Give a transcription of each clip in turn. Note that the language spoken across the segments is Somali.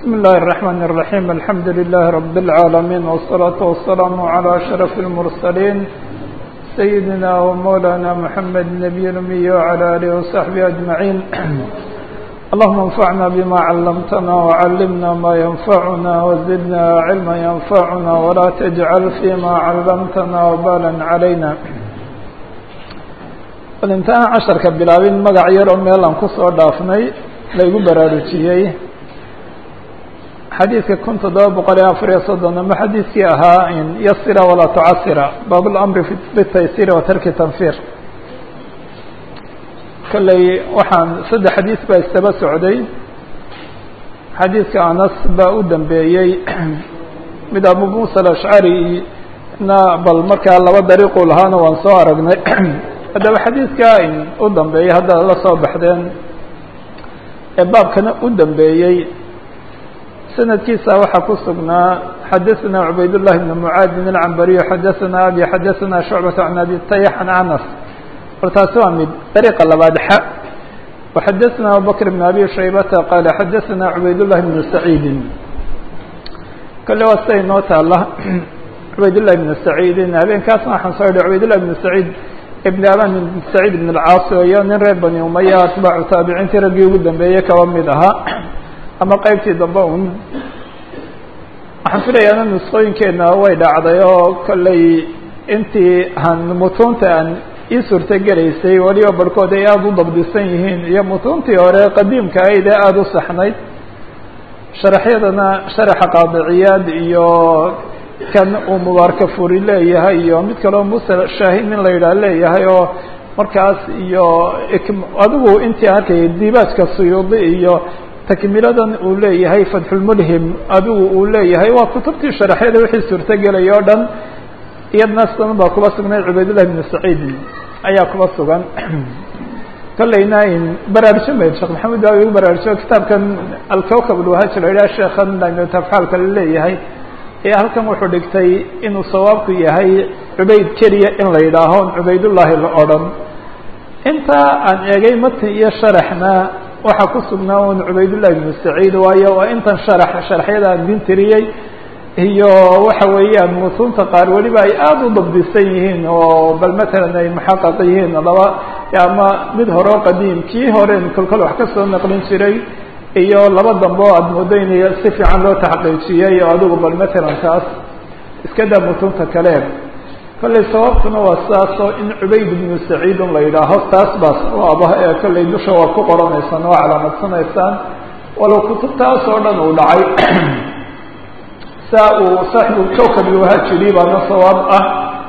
بسم الله الرحمن الرحيم الحمد لله رب العالمين والصلاة والسلام على أشرف المرسلين سيدنا ومولانا محمد النبي الأمي وعلى آله وصحبه أجمعين اللهم انفعنا بما علمتنا وعلمنا ما ينفعنا وزدنا علما ينفعنا ولا تجعل فيما علمتنا وبالا علينا intaan casharka bilaabin magac yar oo meel aan kusoo dhaafnay laygu baraarujiyey xadiidka kun toddoba boqol iyo afar iyo soddon ama xadiidkii ahaa in yasira walaa tucasira baab lamri bitaysiri wa tarki tanfir kolley waxaan saddex xadiis baa istaba socday xadiidka anas baa u dambeeyey mid abu muusa alashcari na bal markaa laba dariiqu lahaana waan soo aragnay haddaba xadiidka u dambeeyey haddaad la soo baxdeen ee baabkana u dambeeyey sanadkiisa waxaa ku sugnaa xadaثna cubayd الlahi بn mucaadin الcambariyo xadaثna abi xadaثna shucbaة can abi tayx an anas or taasi waa mid dariiqa labaad xa وxadaثna abubakr بn abi shaybata qaala xadaثna cubayd الlahi بn saciidi kale waa sida inoo taala cubayd الlahi بn saciidin habeenkaasna waxaan soo idhi cubayd الlahi بn saciid ibn aban ibn saciid ibn alcaasi iyo nin reer bani umaya atbaacu taabiciintii raggii ugu dambeeyey kaba mid ahaa ama qeybtii dambe un waxaan filayaana nusqooyinkeena way dhacday oo kolley intii aan mutuunta aan ii suurto gelaysay weliba barhkood ay aada u dabdisan yihiin iyo mutuuntii hore qadiimka ahayd ee aada u saxnayd sharaxyadana sharaxa qaadiciyaad iyo kan uu mubaaraka furi leeyahay iyo mid kaleo musa shaahin in la yidhaah leeyahay oo markaas iyo adigu intii arkayay dibaajka suyuudi iyo takmiladan uu leeyahay fatxulmulhim adigu uu leeyahay waa kutubtii sharaxyada wixii suurtogelay o dhan iyadna sidan baa kuba sugnayd cubaydullahi bn saciid ayaa kuba sugan kolleyna baraarujin bay sheekh maxamed baa igu baraarujiyo kitaabkan alkawkab alwahaj la yidhaha sheekhan tafxaalka la leeyahay ee halkan wuxuu dhigtay inuu sawaabku yahay cubayd keliya in la yidhaaho cubaydullaahi la odhan intaa aan eegay mati iyo sharaxna waxaa ku sugnaa un cubaydullahi bnu saciid waayo waa intan sharax sharaxyada aan din tiriyey iyo waxa weeyaan mutuunta qaar weliba ay aada u dabdisan yihiin oo bal matalan ay muxaqaq yihiin laba ama mid hore oo qadiim kii horen kolkol wax ka soo naqlin jiray iyo laba dambe oo aada moodo in si fiican loo taxqiijiyey oo adigu bal matalan taas iska daa mutunta kale kolley sababtuna waa sidaasoo in cubayd ibnu saciidun la yidhaaho taas baas aba ee kolley dusha waa ku qoranaysaan oo calaamadsanaysaan walow kutubtaas oo dhan uu dhacay saa uu saaxibu kawkab ilwahajiri baana sawaab ah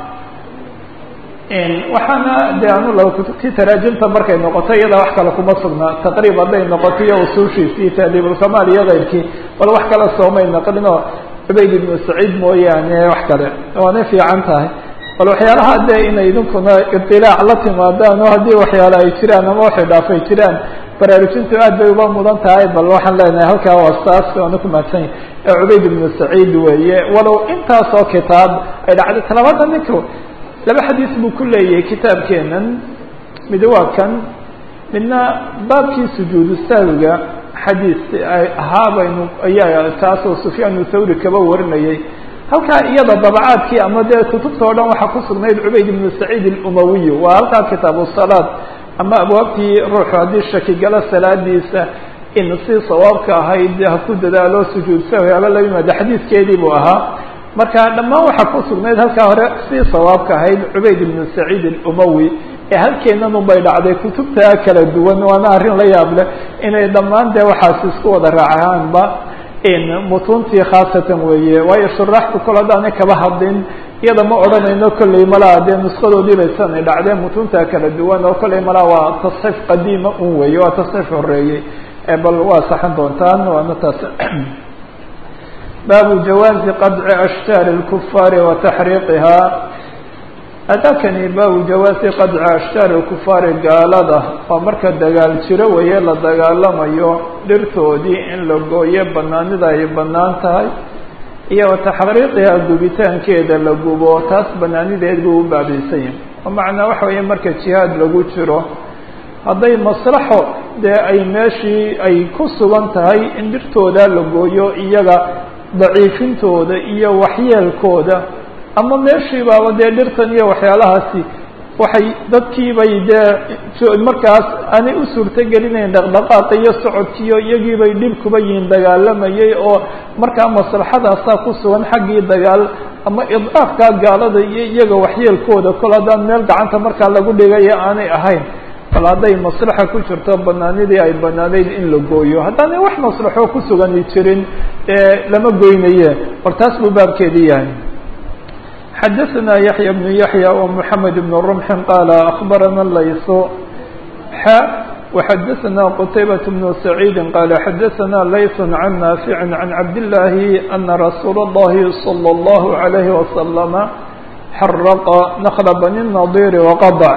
waxaana de anu laba kutubtii taraajimta markay noqoto iyada wax kale kuma sugnaa taqriib hadday noqoto iyo usuushiisii taadiibulkamaal iyo keyrkii bal wax kale soomay naqlin oo cubayd ibnu saciid mooyaane wax kale waana fiican tahay bal waxyaalaha de inay idinkuna iطilaac la timaadaan oo haddii waxyaale ay jiraan ama waxay dhaafay jiraan baraarujintu aad bay uba mudan tahay bal waxaan leenahay halkaa waa saas waana ku mahadsanya ee cubayd ibnu saciid weeye walow intaasoo kitaab ay dhacday talabaada ninku laba xadiis buu ku leeyahay kitaabkeenan mid waa kan midna baabkii sujuudu sahwiga xadiis ahaa baynu ayaa taasoo sufyaan thawri kaba warinayay halkaa iyada dabacaadkii ama dee kutubta o dhan waxaa ku sugnayd cubayd ibnu saciid alumawiy waa halkaa kitaabu salaad ama abwaabtii ruuxu haddii shaki galo salaadiisa in si sawaabka ahayd ha ku dadaalo sujuud sahwi aba la yimaado xadiiskeedii buu ahaa marka dhammaan waxaa ku sugnayd halkaa hore si sawaabka ahayd cubayd ibnu saciid alumawi ee halkeenan un bay dhacday kutubta kala duwan waana arrin la yaab leh inay dhammaan dee waxaas isku wada raacaanba mutuuntii khaasatan weeye waayo shuraaxtu kol haddaanay kaba hadlin iyada ma odhanayno kolley malaa dee nuskadoodii bay sanay dhacdeen mutuunta kala duwan oo kolley malaa waa tasxiif qadiima un weeye waa tasxiif horeeyey bal waa saxan doontaan waana taas baabu jawaazi qadci ashtaari اlkufaari wa taxriiqihaa adakani baabu jawaazi qadci ashtaari lkufaari gaalada oo marka dagaal jiro weeye la dagaalamayo dhirtoodii in la gooyo banaanida ay banaan tahay iyo wa taxriiqihaa gubitaankeeda la gubo taas banaanideed buu u baabaysan yahay oo macnaa waxa weeye marka jihaad lagu jiro hadday maslaxo dee ay meeshii ay ku sugan tahay in dhirtooda la gooyo iyaga daciifintooda iyo waxyeelkooda ama meeshii baaba dee dhirtan iyo waxyaalahaasi waxay dadkiibay dee markaas aanay u suurtogelinayn dhaqdhaqaaqa iyo socodkiiyo iyagiibay dhib kuba yihiin dagaalamayay oo markaa maslaxadaasaa ku sugan xaggii dagaal ama idcaafkaa gaalada iyo iyaga waxyeelkooda kol haddaan meel gacanta markaa lagu dhigaya aanay ahayn bal hadday maslaxa ku jirto banaanidii ay banaanayd in la gooyo haddaanay wax maslaxo ku sugani jirin lama goynaye bal taas buu baabkeedii yahay xadaثna yaحyى بن yaحyى ومحamed بن رمح qال أخbarana layث x وxadaثna qتaybaة بن سعيid qال xadaثna layث عن ناaفع عن cabd اللahi أna رasuul الlahi صلى الlه عليه وسلم xarqa نkل bني النaضيr وqضع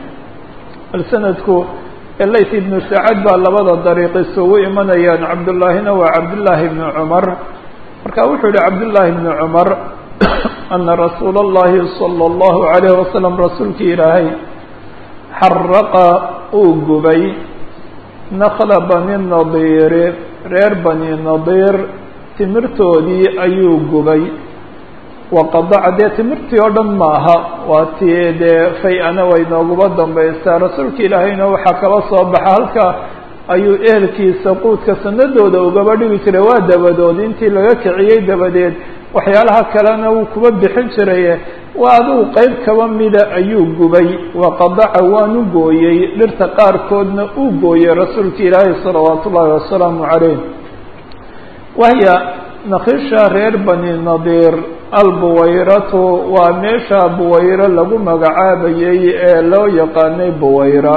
snadku layث بن سacad baa labada dariiq isugu imanayaan cabdالlaahina waa cabdاللahi بن cmر marka wuxuu yihi cabdاللahi بن cmر ana rasuula اllahi salى اllahu عalayh wasalam rasuulkii ilaahay xaraqa uu gubay nakla bani nadiiri reer bani nadiir timirtoodii ayuu gubay waqadaca dee timirtii oo dhan maaha waa tii dee fay-ana way nooguba dambaysaa rasuulka ilaahayna waxaa kala soo baxa halka ayuu ehelkiisa quudka sanadooda ugaba dhigi jiray waa dabadood intii laga kiciyey dabadeed waxyaalaha kalena wuu kuba bixin jiraye waa adigu qeyb kaba mida ayuu gubay waqadaca waanu gooyey dhirta qaarkoodna uu gooyey rasuulka ilaahay salawaatu ullaahi wasalaamu calayh wahya nakisha reer bani nadiir albuwayratu waa meesha buwayro lagu magacaabayey ee loo yaqaanay buwayra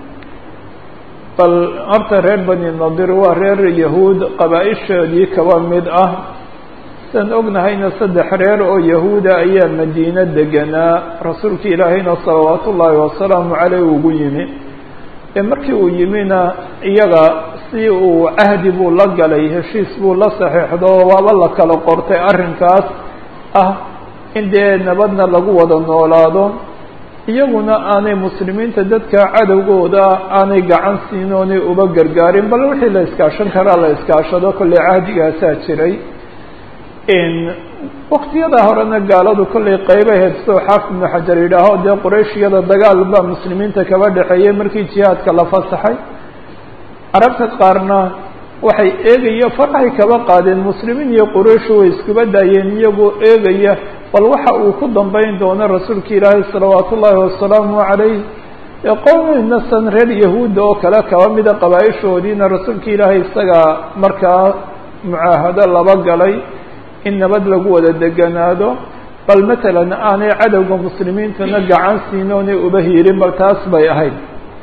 bal horta reer bani nadiir waa reer yahuud qabaa-ishoodii kaba mid ah san ognahayna saddex reer oo yahuuda ayaa madiine deganaa rasuulka ilaahayna salawaatu ullaahi wasalaamu caleyh ugu yimi ee markii uu yimina iyaga si uu cahdi buu la galay heshiis buu la saxiixdo waaba la kala qortay arrinkaas ah in dee nabadna lagu wada noolaado iyaguna aanay muslimiinta dadka cadowgooda aanay gacan siin oonay uba gargaarin bal wixii la iskaashan karaa la iskaashado kolley cahdigaasaa jiray waktiyada horena gaaladu kollay qeyba heedso xaafid ibnu xajar yidhaaho dee qurayshiyada dagaal baa muslimiinta kaba dhexeeyey markii jihaadka la fasaxay carabta qaarna waxay eegaya farahay kaba qaadeen muslimiin iyo qurayshu way iskuba daayeen iyagoo eegaya bal waxa uu ku dambeyn doono rasuulka ilaahay salawaatu ullaahi wasalaamu calayh qowminasan reer yahuudda oo kale kaba mida qabaa-ishoodiina rasuulka ilaahay isagaa markaa mucaahado laba galay in nabad lagu wada deganaado bal matalan aanay cadowga muslimiintana gacan siin oonay uba hiirin bal taas bay ahayd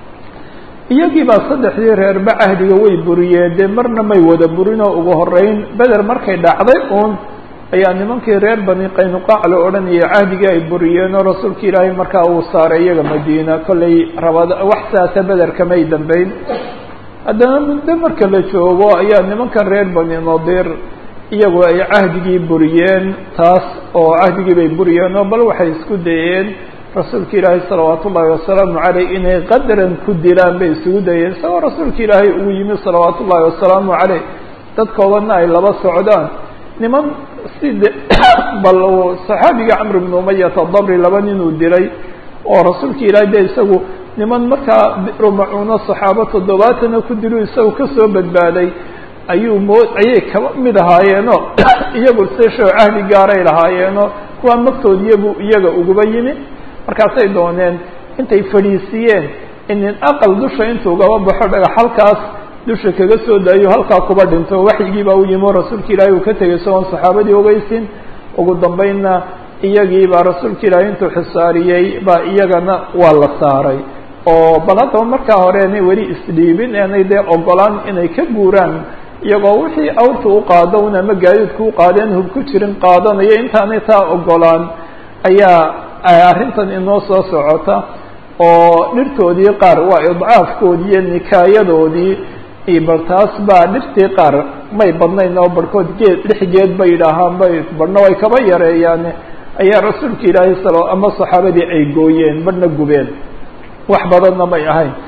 iyagii baa saddexdii reerba cahdiga way buriyeen dee marna may wada burinoo ugu horeyn beder markay dhacday uun ayaa nimankii reer bani qaynuqaac la odhanayay cahdigii ay buriyeen oo rasuulka ilaahay markaa uu saaray iyaga madiina kollay rabada wax saasa bederka may dambeyn haddana muddo marka la joogo ayaa nimankan reer bani nadiir iyagu ay cahdigii buriyeen taas oo cahdigii bay buriyeen oo bal waxay isku dayeen rasuulka ilaahay salawaatu ullaahi wasalaamu caleyh inay qadaran ku dilaan bay isugu dayeen isagoo rasuulka ilaahay ugu yimi salawaatu ullaahi wasalaamu caleyh dadkoodana ay laba socdaan niman si de bal saxaabiga camr bnu umayata dabri laba ninuu dilay oo rasuulka ilaahay de isagu niman markaa rumacuuno saxaabo toddobaatana ku dilu isagu kasoo badbaaday ayuu moo ayay kaba mid ahaayeenoo iyagu seshoo cahdi gaaray lahaayeenoo kuwaa magtoodiyabu iyaga uguba yimi markaasay dooneen intay fadhiisiyeen inin aqal dusha intuu ugaba baxo dhagax halkaas dusha kaga soo daayo halkaa kuba dhinto waxyigii baa u yimi oo rasuulka ilaahay uu ka tegay isagoon saxaabadii ogeysin ugu dambeynna iyagii baa rasuulka ilaahay intuu xisaariyey baa iyagana waa la saaray oo bal haddaba markaa hore inay weli isdhiibin eenay dee ogolaan inay ka guuraan iyagoo wixii awrta u qaado un ama gaadiidka u qaadeen hub ku jirin qaadanayo intaanay taa ogolaan ayaa arrintan inoo soo socota oo dhirtoodii qaar waa idcaafkoodii iyo nikaayadoodii iyo bal taas baa dhirtii qaar may badnayn oo barhkood geed lix geed bay yidhaahaan bay barhna way kaba yareeyaane ayaa rasuulka ilaahay sal ama saxaabadii ay gooyeen barhna gubeen wax badanna may ahayn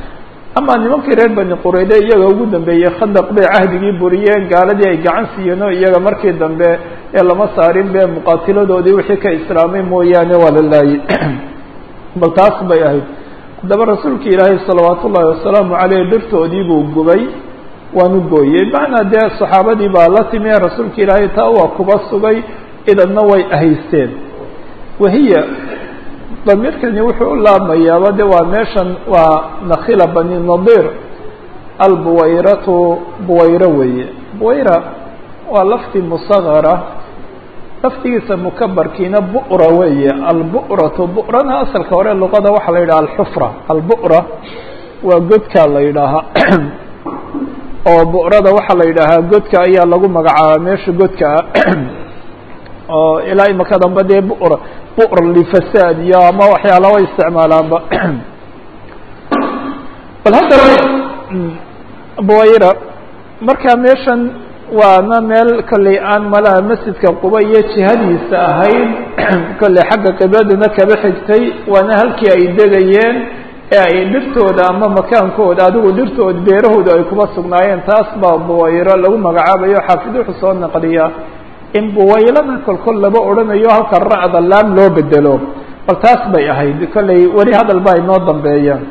ama nimankii reer bani qurayde iyaga ugu dambeeyey khandaq bay cahdigii buriyeen gaaladii ay gacan siiyeen oo iyaga markii dambe ee lama saarin be muqaatiladoodii wixii ka islaamay mooyaane waa la laayay bal taas bay ahayd haddaba rasuulka ilaahay salawaat ullaahi wasalaamu caleyh dhirtoodii buu gubay waanu gooyey macnaa dee saxaabadii baa la timi rasuulka ilaahay taa waa kuba sugay idanna way ahaysteen wahiya damiirkani wuxuu u laabmayaaba de waa meeshan waa nakhila bani nadir albuwayratu buwayro weeye buwayra waa lafti musagara laftigiisa mukabarkiina bu'ra weeye albu'ratu bu'rana asalka hore luqada waxaa la yidhaha alxufra albu'ra waa godkaa la yidhaahaa oo bu'rada waxaa la yidhaahaa godka ayaa lagu magacaabaa meesha godka ah oo ilaa imaka dambe dee bu'ra bu'r lifasaad iyo ama waxyaala way isticmaalaanba bal haddaba buwayra marka meeshan waana meel kolley aan malaha masjidka quba iyo jihadiisa ahayd kolley xagga qibladana kaba xigtay waana halkii ay degayeen ee ay dhirtooda ama makaankooda adigu dhirtooda beerahooda ay kuba sugnaayeen taas baa buwayro lagu magacaabayo xaafid wuxuu soo naqliya in buwaylana kolkol laba odhanayo halka ra'da laam loo bedelo bal taas bay ahayd kolley weli hadal baa inoo dambeeyaan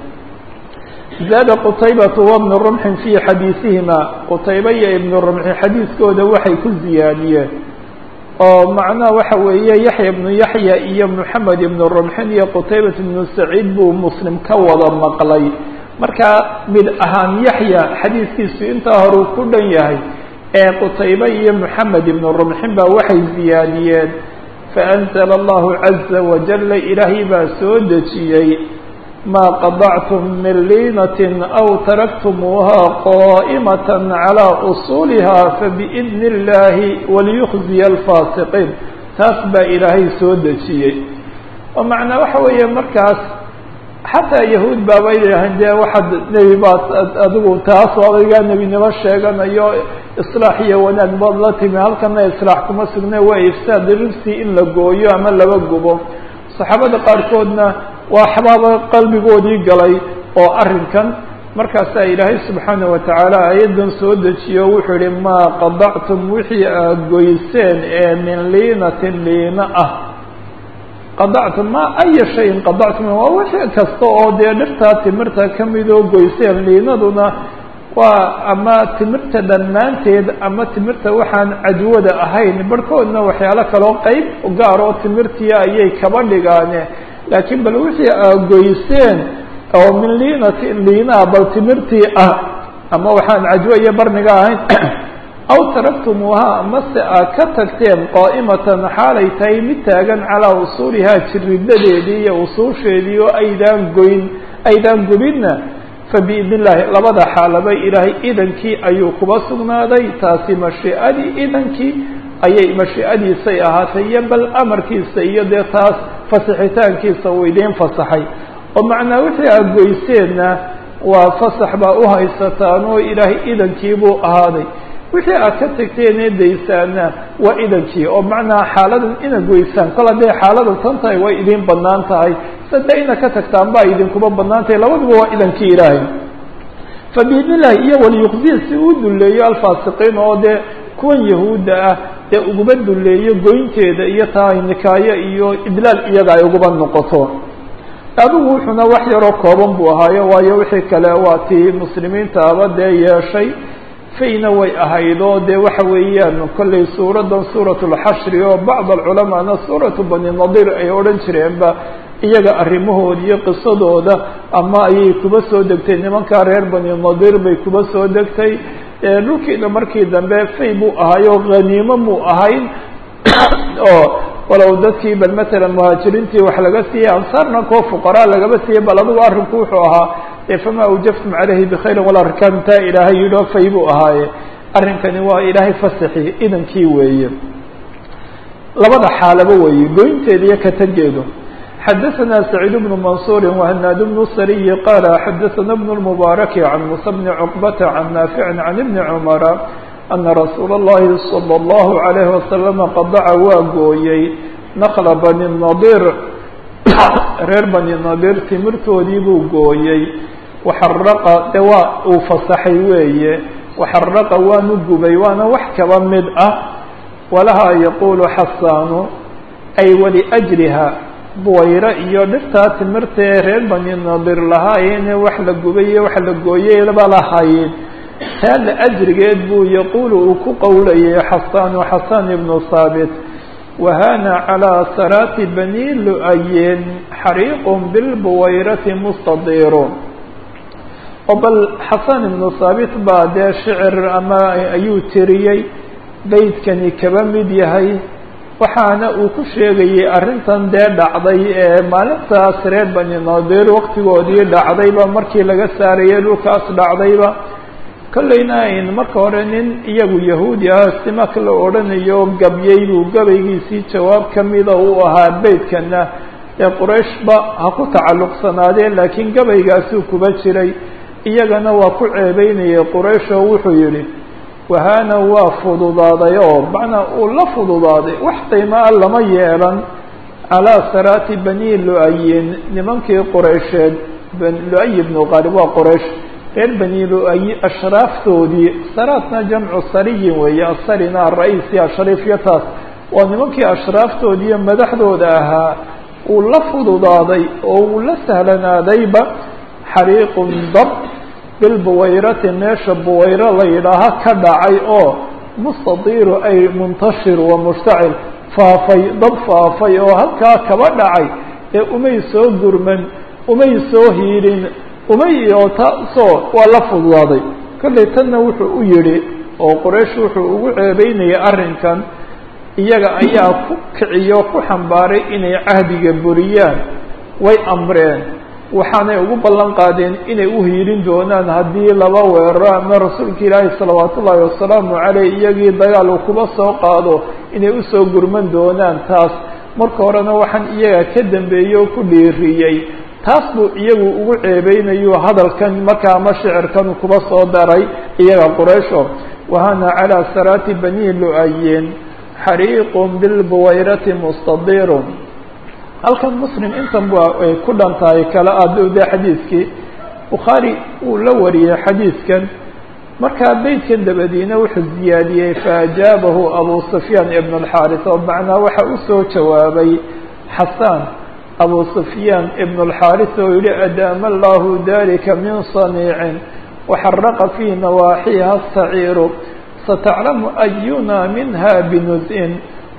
zaada qutaybatu wabnu rumxin fii xadiisihima qutayba iyo ibnu rumxin xadiiskooda waxay ku ziyaadiyeen oo macnaha waxa weeye yaxya ibnu yaxya iyo moxamed ibnu rumxin iyo qutaybat ibnu saciid buu muslim ka wada maqlay marka mid ahaan yaxya xadiiskiisu intaa horeu ku dhan yahay ee qutaybe iyo moxamed ibnu rumxin baa waxay ziyaadiyeen faanzla allahu caza wajala ilaahay baa soo dejiyey ma qadactum min liinatin aw taraktumuuha qa'imaة calى usuuliha fabiidni اllahi waliyukhziya alfaasiqiin taas baa ilaahay soo dejiyey oo macnaa waxa weeye markaas xataa yahuud baaba idhaaheen dee waxaad nebi baad adigu taas adigaa nebinimo sheeganayo islaax iyo wanaag baad la timi halkana islaax kuma sugne waa ifsaad ribsi in la gooyo ama laba gubo saxaabada qaarkoodna waa xabaaba qalbigoodii galay oo arrinkan markaasaa ilaahay subxaana wa tacaala ayadan soo dejiyo wuxuu yihi maa qadactum wixii aad goyseen ee min liinatin liina ah qadactum ma aya shayin qadactum waa wixii kasta oo dee dhirtaa timirta kamidoo goyseen liinaduna waa ama timirta dhammaanteed ama timirta waxaan cadwada ahayn barhkoodna waxyaalo kaloo qeyb gaar oo timirtiya ayay kaba dhigaane laakiin bal wixii aad goyseen oo min liinatin liinaa bal timirtii ah ama waxaan cajwo iyo barniga ahayn aw taraktumuuha amase aad ka tagteen qaa'imatan xaalay tahay mid taagan calaa usuulihaa jiridadeedii iyo usuusheedii oo aydaan goyn aydaan gubinna fabiidn illahi labada xaalaba ilaahay idankii ayuu kuba sugnaaday taasi mashiicadii idankii ayay mashiicadiisay ahaatay iyo bal amarkiisa iyo dee taas fasixitaankiisa uu idiin fasaxay oo macnaa wixii aad goyseenna waa fasax baa u haysataan oo ilaahay idankii buu ahaaday wixii aad ka tagteen ee daysaana waa idankii oo macnaa xaaladan inaad goysaan kol hadday xaalada tan tahay way idiin banaan tahay sade inaad ka tagtaan baa idinkuba banaan tahay labaduba waa idankii ilaahay fa biidn illahi iyo waliyuqziya si uu duleeyo alfaasiqiin oo dee kuwan yahuudda ah dee uguba duleeyo goynteeda iyo tahay nikaayo iyo idlaal iyaga ay uguba noqoto adigu wuxuuna wax yaroo kooban buu ahaayo waayo wixii kale waa tii muslimiintaaba dee yeeshay fayna way ahayd oo dee waxa weeyaan kollay suuraddan suurat lxashri oo bacd alculamaana suuratu bani nadiir ay odhan jireenba iyaga arrimahooda iyo qisadooda ama ayay kuba soo degtay nimankaa reer bani nadiir bay kuba soo degtay dhulkiina markii dambe fay buu ahaayo haniimo muu ahayn oo walow dadkii bal matalan muhaajiriintii wax laga siiyey ansaarna koo fuqaraa lagaba siiyey bal adigu arrinku wuxuu ahaa fama awjaftum calayhi bkhayrin walaa rikaabin taa ilaahay yidhoo fay buu ahaaye arrinkani waa ilaahay fasaxi idankii weeye labada xaalaba weeye goynteeda iyo katageedu xadaثna سacيid بن maنصuر وhناad بن sriي qال xadaثna بن المبارك عن موسى بن cقبة عن نافع عن بن cمر أنa رasuul الlahi صلى الله عليه وسلم qadaca waa gooyey نkla bني النadir reer bني نadir timirtoodii buu gooyey waxaraqa de waa uu fasaxay weeye waxaraqa waanu gubay waana wax kaba mid ah walahaa yaquulu xasaanu ay waliajriha buwayro iyo dhirtaa timirtae reer bani nadir lahaayeen wax la gubay iyo wax la gooyeyba lahaayeen taa la ajrigeed buu yaquulu uu ku qowlayay xasaanu xasaan ibnu saabit wahana calىa saraati bani lu-ayin xariiqun bilbuwayrati mustadiiru oo bal xasaan ibnu saabit baa dee shicir ama ayuu tiriyey beydkani kaba mid yahay waxaana uu ku sheegayay arrintan dee dhacday ee maalintaas reer bani nadir waqtigoodii dhacdayba markii laga saarayay dhulkaas dhacdayba kollayna in marka hore nin iyagu yahuudi ah simak la odhanayo gabyey buu gabaygiisii jawaab kamida uu ahaa beydkana ee qurayshba ha ku tacalluqsanaadeen laakiin gabaygaasuu kuba jiray iyagana waa ku ceebeynayay quraysh oo wuxuu yidhi wahaana waa fududaaday oo macnaa uu la fududaaday wax qiimaa lama yeelan calaa saraati bani lu-ayin nimankii quraysheed lu-ay bnu qaalib waa quraysh reer bani lu-ayi ashraaftoodii saraatna jamcu sariyin weeye asarina ara-iisi ashariifyataas waa nimankii ashraaftoodiiyo madaxdooda ahaa uu la fududaaday oo uu la sahlanaadayba xariiqun dab bilbuwayrati meesha buwayro la yidhaaha ka dhacay oo mustadiiru ay muntashir wa mushtacil faafay dab faafay oo halkaa kaba dhacay ee umay soo gurman umay soo hiirin umay oo taasoo waa la fududaaday kollay tanna wuxuu u yidhi oo quraysh wuxuu ugu ceebeynayay arrinkan iyaga ayaa ku kiciyo ku xambaaray inay cahdiga buriyaan way amreen waxaanay ugu ballan qaadeen inay u hiirin doonaan haddii laba weeraro ama rasuulka ilaahi salawaatu ullaahi wasalaamu caleyh iyagii dagaal uu kuba soo qaado inay usoo gurman doonaan taas marka horena waxaan iyaga ka dambeeyey oo ku dhiiriyey taas buu iyagu ugu ceebeynayo hadalkan markaa ama shicirkan kuba soo daray iyaga quraysho wahana calaa saraati bani lu-ayin xariiqun bilbuwayrati mustadiirun halkan muslim intan ba ay ku dhan tahay kala aadowda xadiidkii bukhaari uu la wariyey xadiidkan markaa beydkan dabadiina wuxuu ziyaadiyey faajaabahu abu sufyaan ibn alxaaris oo macnaa waxa usoo jawaabay xasaan abu sufyaan ibn alxaaris oo yihi adaama allahu dalika min saniicin waxaraqa fii nawaaxiha saciiru sataclamu ayuna minha binuz-in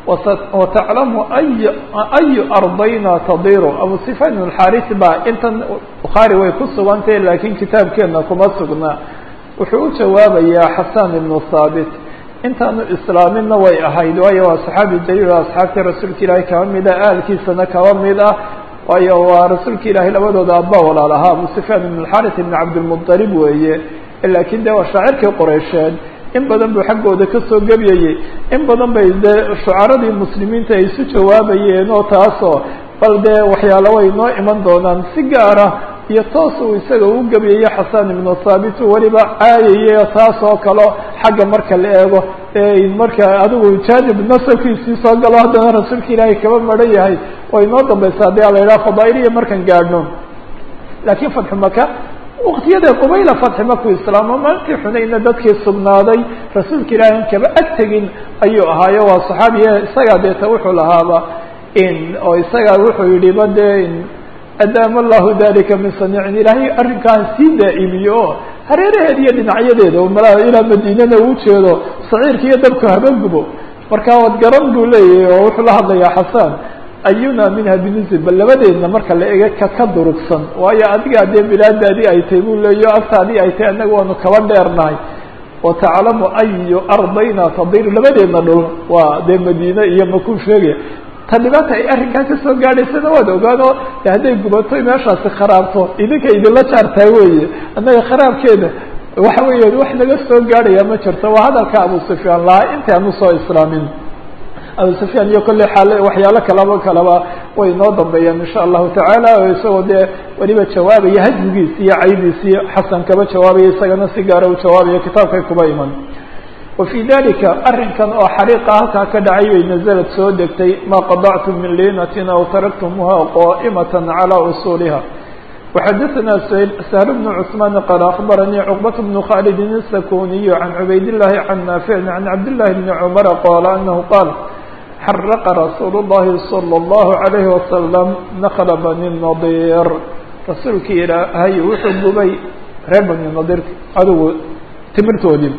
wataclamu ay ayu ardayna tadiru abu sufyaan ibn alxaaris baa intan bukhaari way ku sugantahe laakiin kitaabkeena kuma sugnaa wuxuu u jawaabayaa xasaan ibnu haabit intaanu islaaminna way ahayd waayo waa saxaabi jaliil asxaabtii rasuulka ilaahi kaba mid ah ahalkiisana kaba mid ah waayo waa rasuulka ilaahay labadooda abba walaal ahaa abu sufyaan ibn alxaris ibn cabdilmuطalib weeye laakiin de waa shaacirkii qoreysheed in badan buu xaggooda kasoo gebyayey in badan bay dee shucaradii muslimiinta ay isu jawaabayeen oo taasoo bal dee waxyaalo way noo iman doonaan si gaara iyo toos uu isaga u gebyayo xasan ibnu thaabit uu weliba caayayay taas oo kalo xagga marka la eego marka adigu jaanib nasabkiisii soo galo haddana rasuulka ilaahay kaba maran yahay way noo dambaysa haddii a la yidhaha fadaailiya markaan gaadhno laakiin fatxu maka waktiyada qubayla fatxi markuu islaamo maalintii xunayna dadkii sugnaaday rasuulka ilaahi an kaba ag tegin ayuu ahaayo waa saxaabiya isagaa deeta wuxuu lahaaba in oo isagaa wuxuu yihi ba dee adaama allahu dalika min saniicin ilaahay arrinkaan sii daa'imiyo oo hareeraheeda iyo dhinacyadeeda mala ilaa madiinana uu jeedo saciirka iyo dabku haba gubo marka wad garan buu leeyahay oo wuxuu la hadlayaa xasaan ayuna minha binuzil bal labadeedna marka la ega ka ka durugsan waayo adigaa dee bilaadaadii ay tahay buu leeyahy agtaadii ay tahay annaga waanu kaba dheernahay wataclamu ayu ardayna tadiru labadeedna dhul waa dee madiine iyo makuu sheegaya ta dhibaata ay arrinkaa kasoo gaadhaysana waad ogaan oo de hadday gubato meeshaasi kharaabto idinka idinla jaartaa weeye annaga kharaabkeeda waxa weeya wax naga soo gaadhaya ma jirto waa hadalka abu sufyaan lahaa inta aanu soo islaamin abu sufyaan iyo kolley xaal waxyaalo kalaba kalaba way noo dambeeyaan insha allahu tacaala oo isagoo dee weliba jawaabaya hajmigiisi iyo caydiisii xasan kaba jawaabaya isagana si gaara u jawaabaya kitaabkay kuba iman وفي ذلika arinkan oo xariiqa halkaa ka dhacay bay نزلت soo degtay ma qaطعتm min liinatin aw taraktmuha qائmaة عalى usuuliha وxadثna سهل بن cثمان qال أخبرني cقبة بن khالد السكوني عن عbayd اللhi عن نافع عن عبد الله بن عمر qال أنه qال xرق رsuuل اللhi صلى الله عليه وسلم نkل بني النضير rasuulki ilaahay wuxuu gubay reer bني نضيr adugu timirtoodii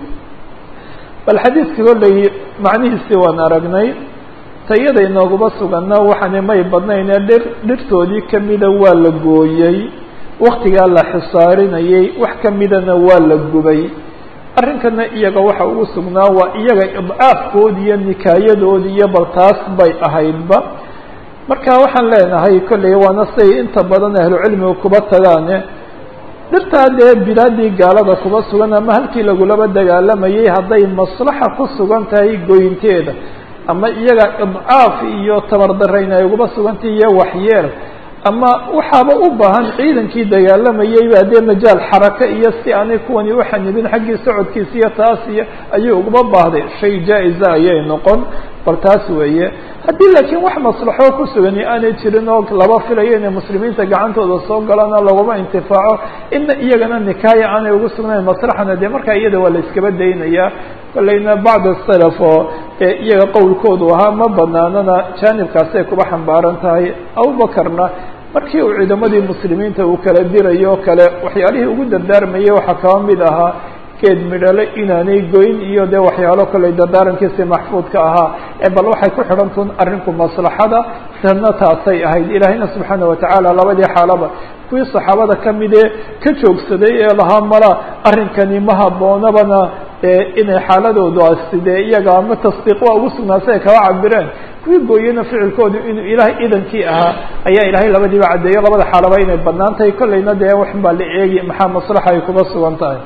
bal xadiidka kolley macnihiisii waan aragnay tayada inooguma suganna waxaana may badnayn ee dhir dhirtoodii kamida waa la gooyey waktigaa la xisaarinayay wax kamidana waa la gubay arrinkana iyaga waxa ugu sugnaa waa iyaga idcaafkoodi iyo nikaayadoodi iyo bal taas bay ahaydba marka waxaan leenahay kolley waana say inta badan ahlucilmiga kuba tagaane dhirtaa dee bilaadii gaalada kuba sugan ama halkii lagulaba dagaalamayay hadday maslaxa ku sugan tahay goynteeda ama iyaga idcaaf iyo tabardarayn ay uguba sugantahi iyo waxyeel ama waxaaba u baahan ciidankii dagaalamayay baa dee majaal xaraka iyo si aanay kuwani uxanibin xaggii socodkiisa iyo taas iyo ayuu uguba baahday shay jaa-iza ayay noqon bal taas weeye haddii laakiin wax maslaxo ku sugani aanay jirin oo laba filayo inay muslimiinta gacantooda soo galaan oo laguma intifaaco ina iyagana nikaaya aanay ugu sugnayn maslaxana dee markaa iyada waa la iskaba daynayaa kolleyna bacd salaf oo ee iyaga qowlkoodu ahaa ma banaanana jaanibkaasay kuba xambaaran tahay abubakarna markii uu ciidamadii muslimiinta uu kala dirayo o kale waxyaalihii ugu dardaarmayay waxaa kaba mid ahaa geed midhale inaanay goyn iyo dee waxyaalo kale dardaarankiisi maxfuudka ahaa ee bal waxay ku xidhantun arrinku maslaxada tanna taasay ahayd ilaahayna subxaana watacaala labadii xaalaba kuwii saxaabada kamidee ka joogsaday ee lahaa mala arrinkani ma habboonabana inay xaaladoodaasi dee iyaga ama tasdiiq waa ugu sugnaasa ay kaba cabireen kuwii gooyena ficilkoodu inuu ilaahay idankii ahaa ayaa ilaahay labadiiba caddeeyo labada xaalaba inay banaan tahay kolleyna dee wax baa la eegi maxaa maslaxa ay kuba sugan tahay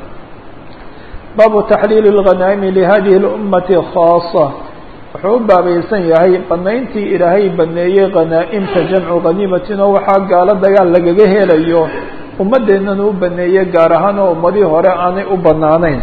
baabu taxliili اlghanaimi lihadihi اlummati khaasa wuxuu u baabaysan yahay banayntii ilaahay baneeyey khanaa'imta jamcu khaniimatin oo waxaa gaalo dagaal lagaga helayo ummaddeennana u baneeyey gaar ahaan oo ummadii hore aanay u banaanayn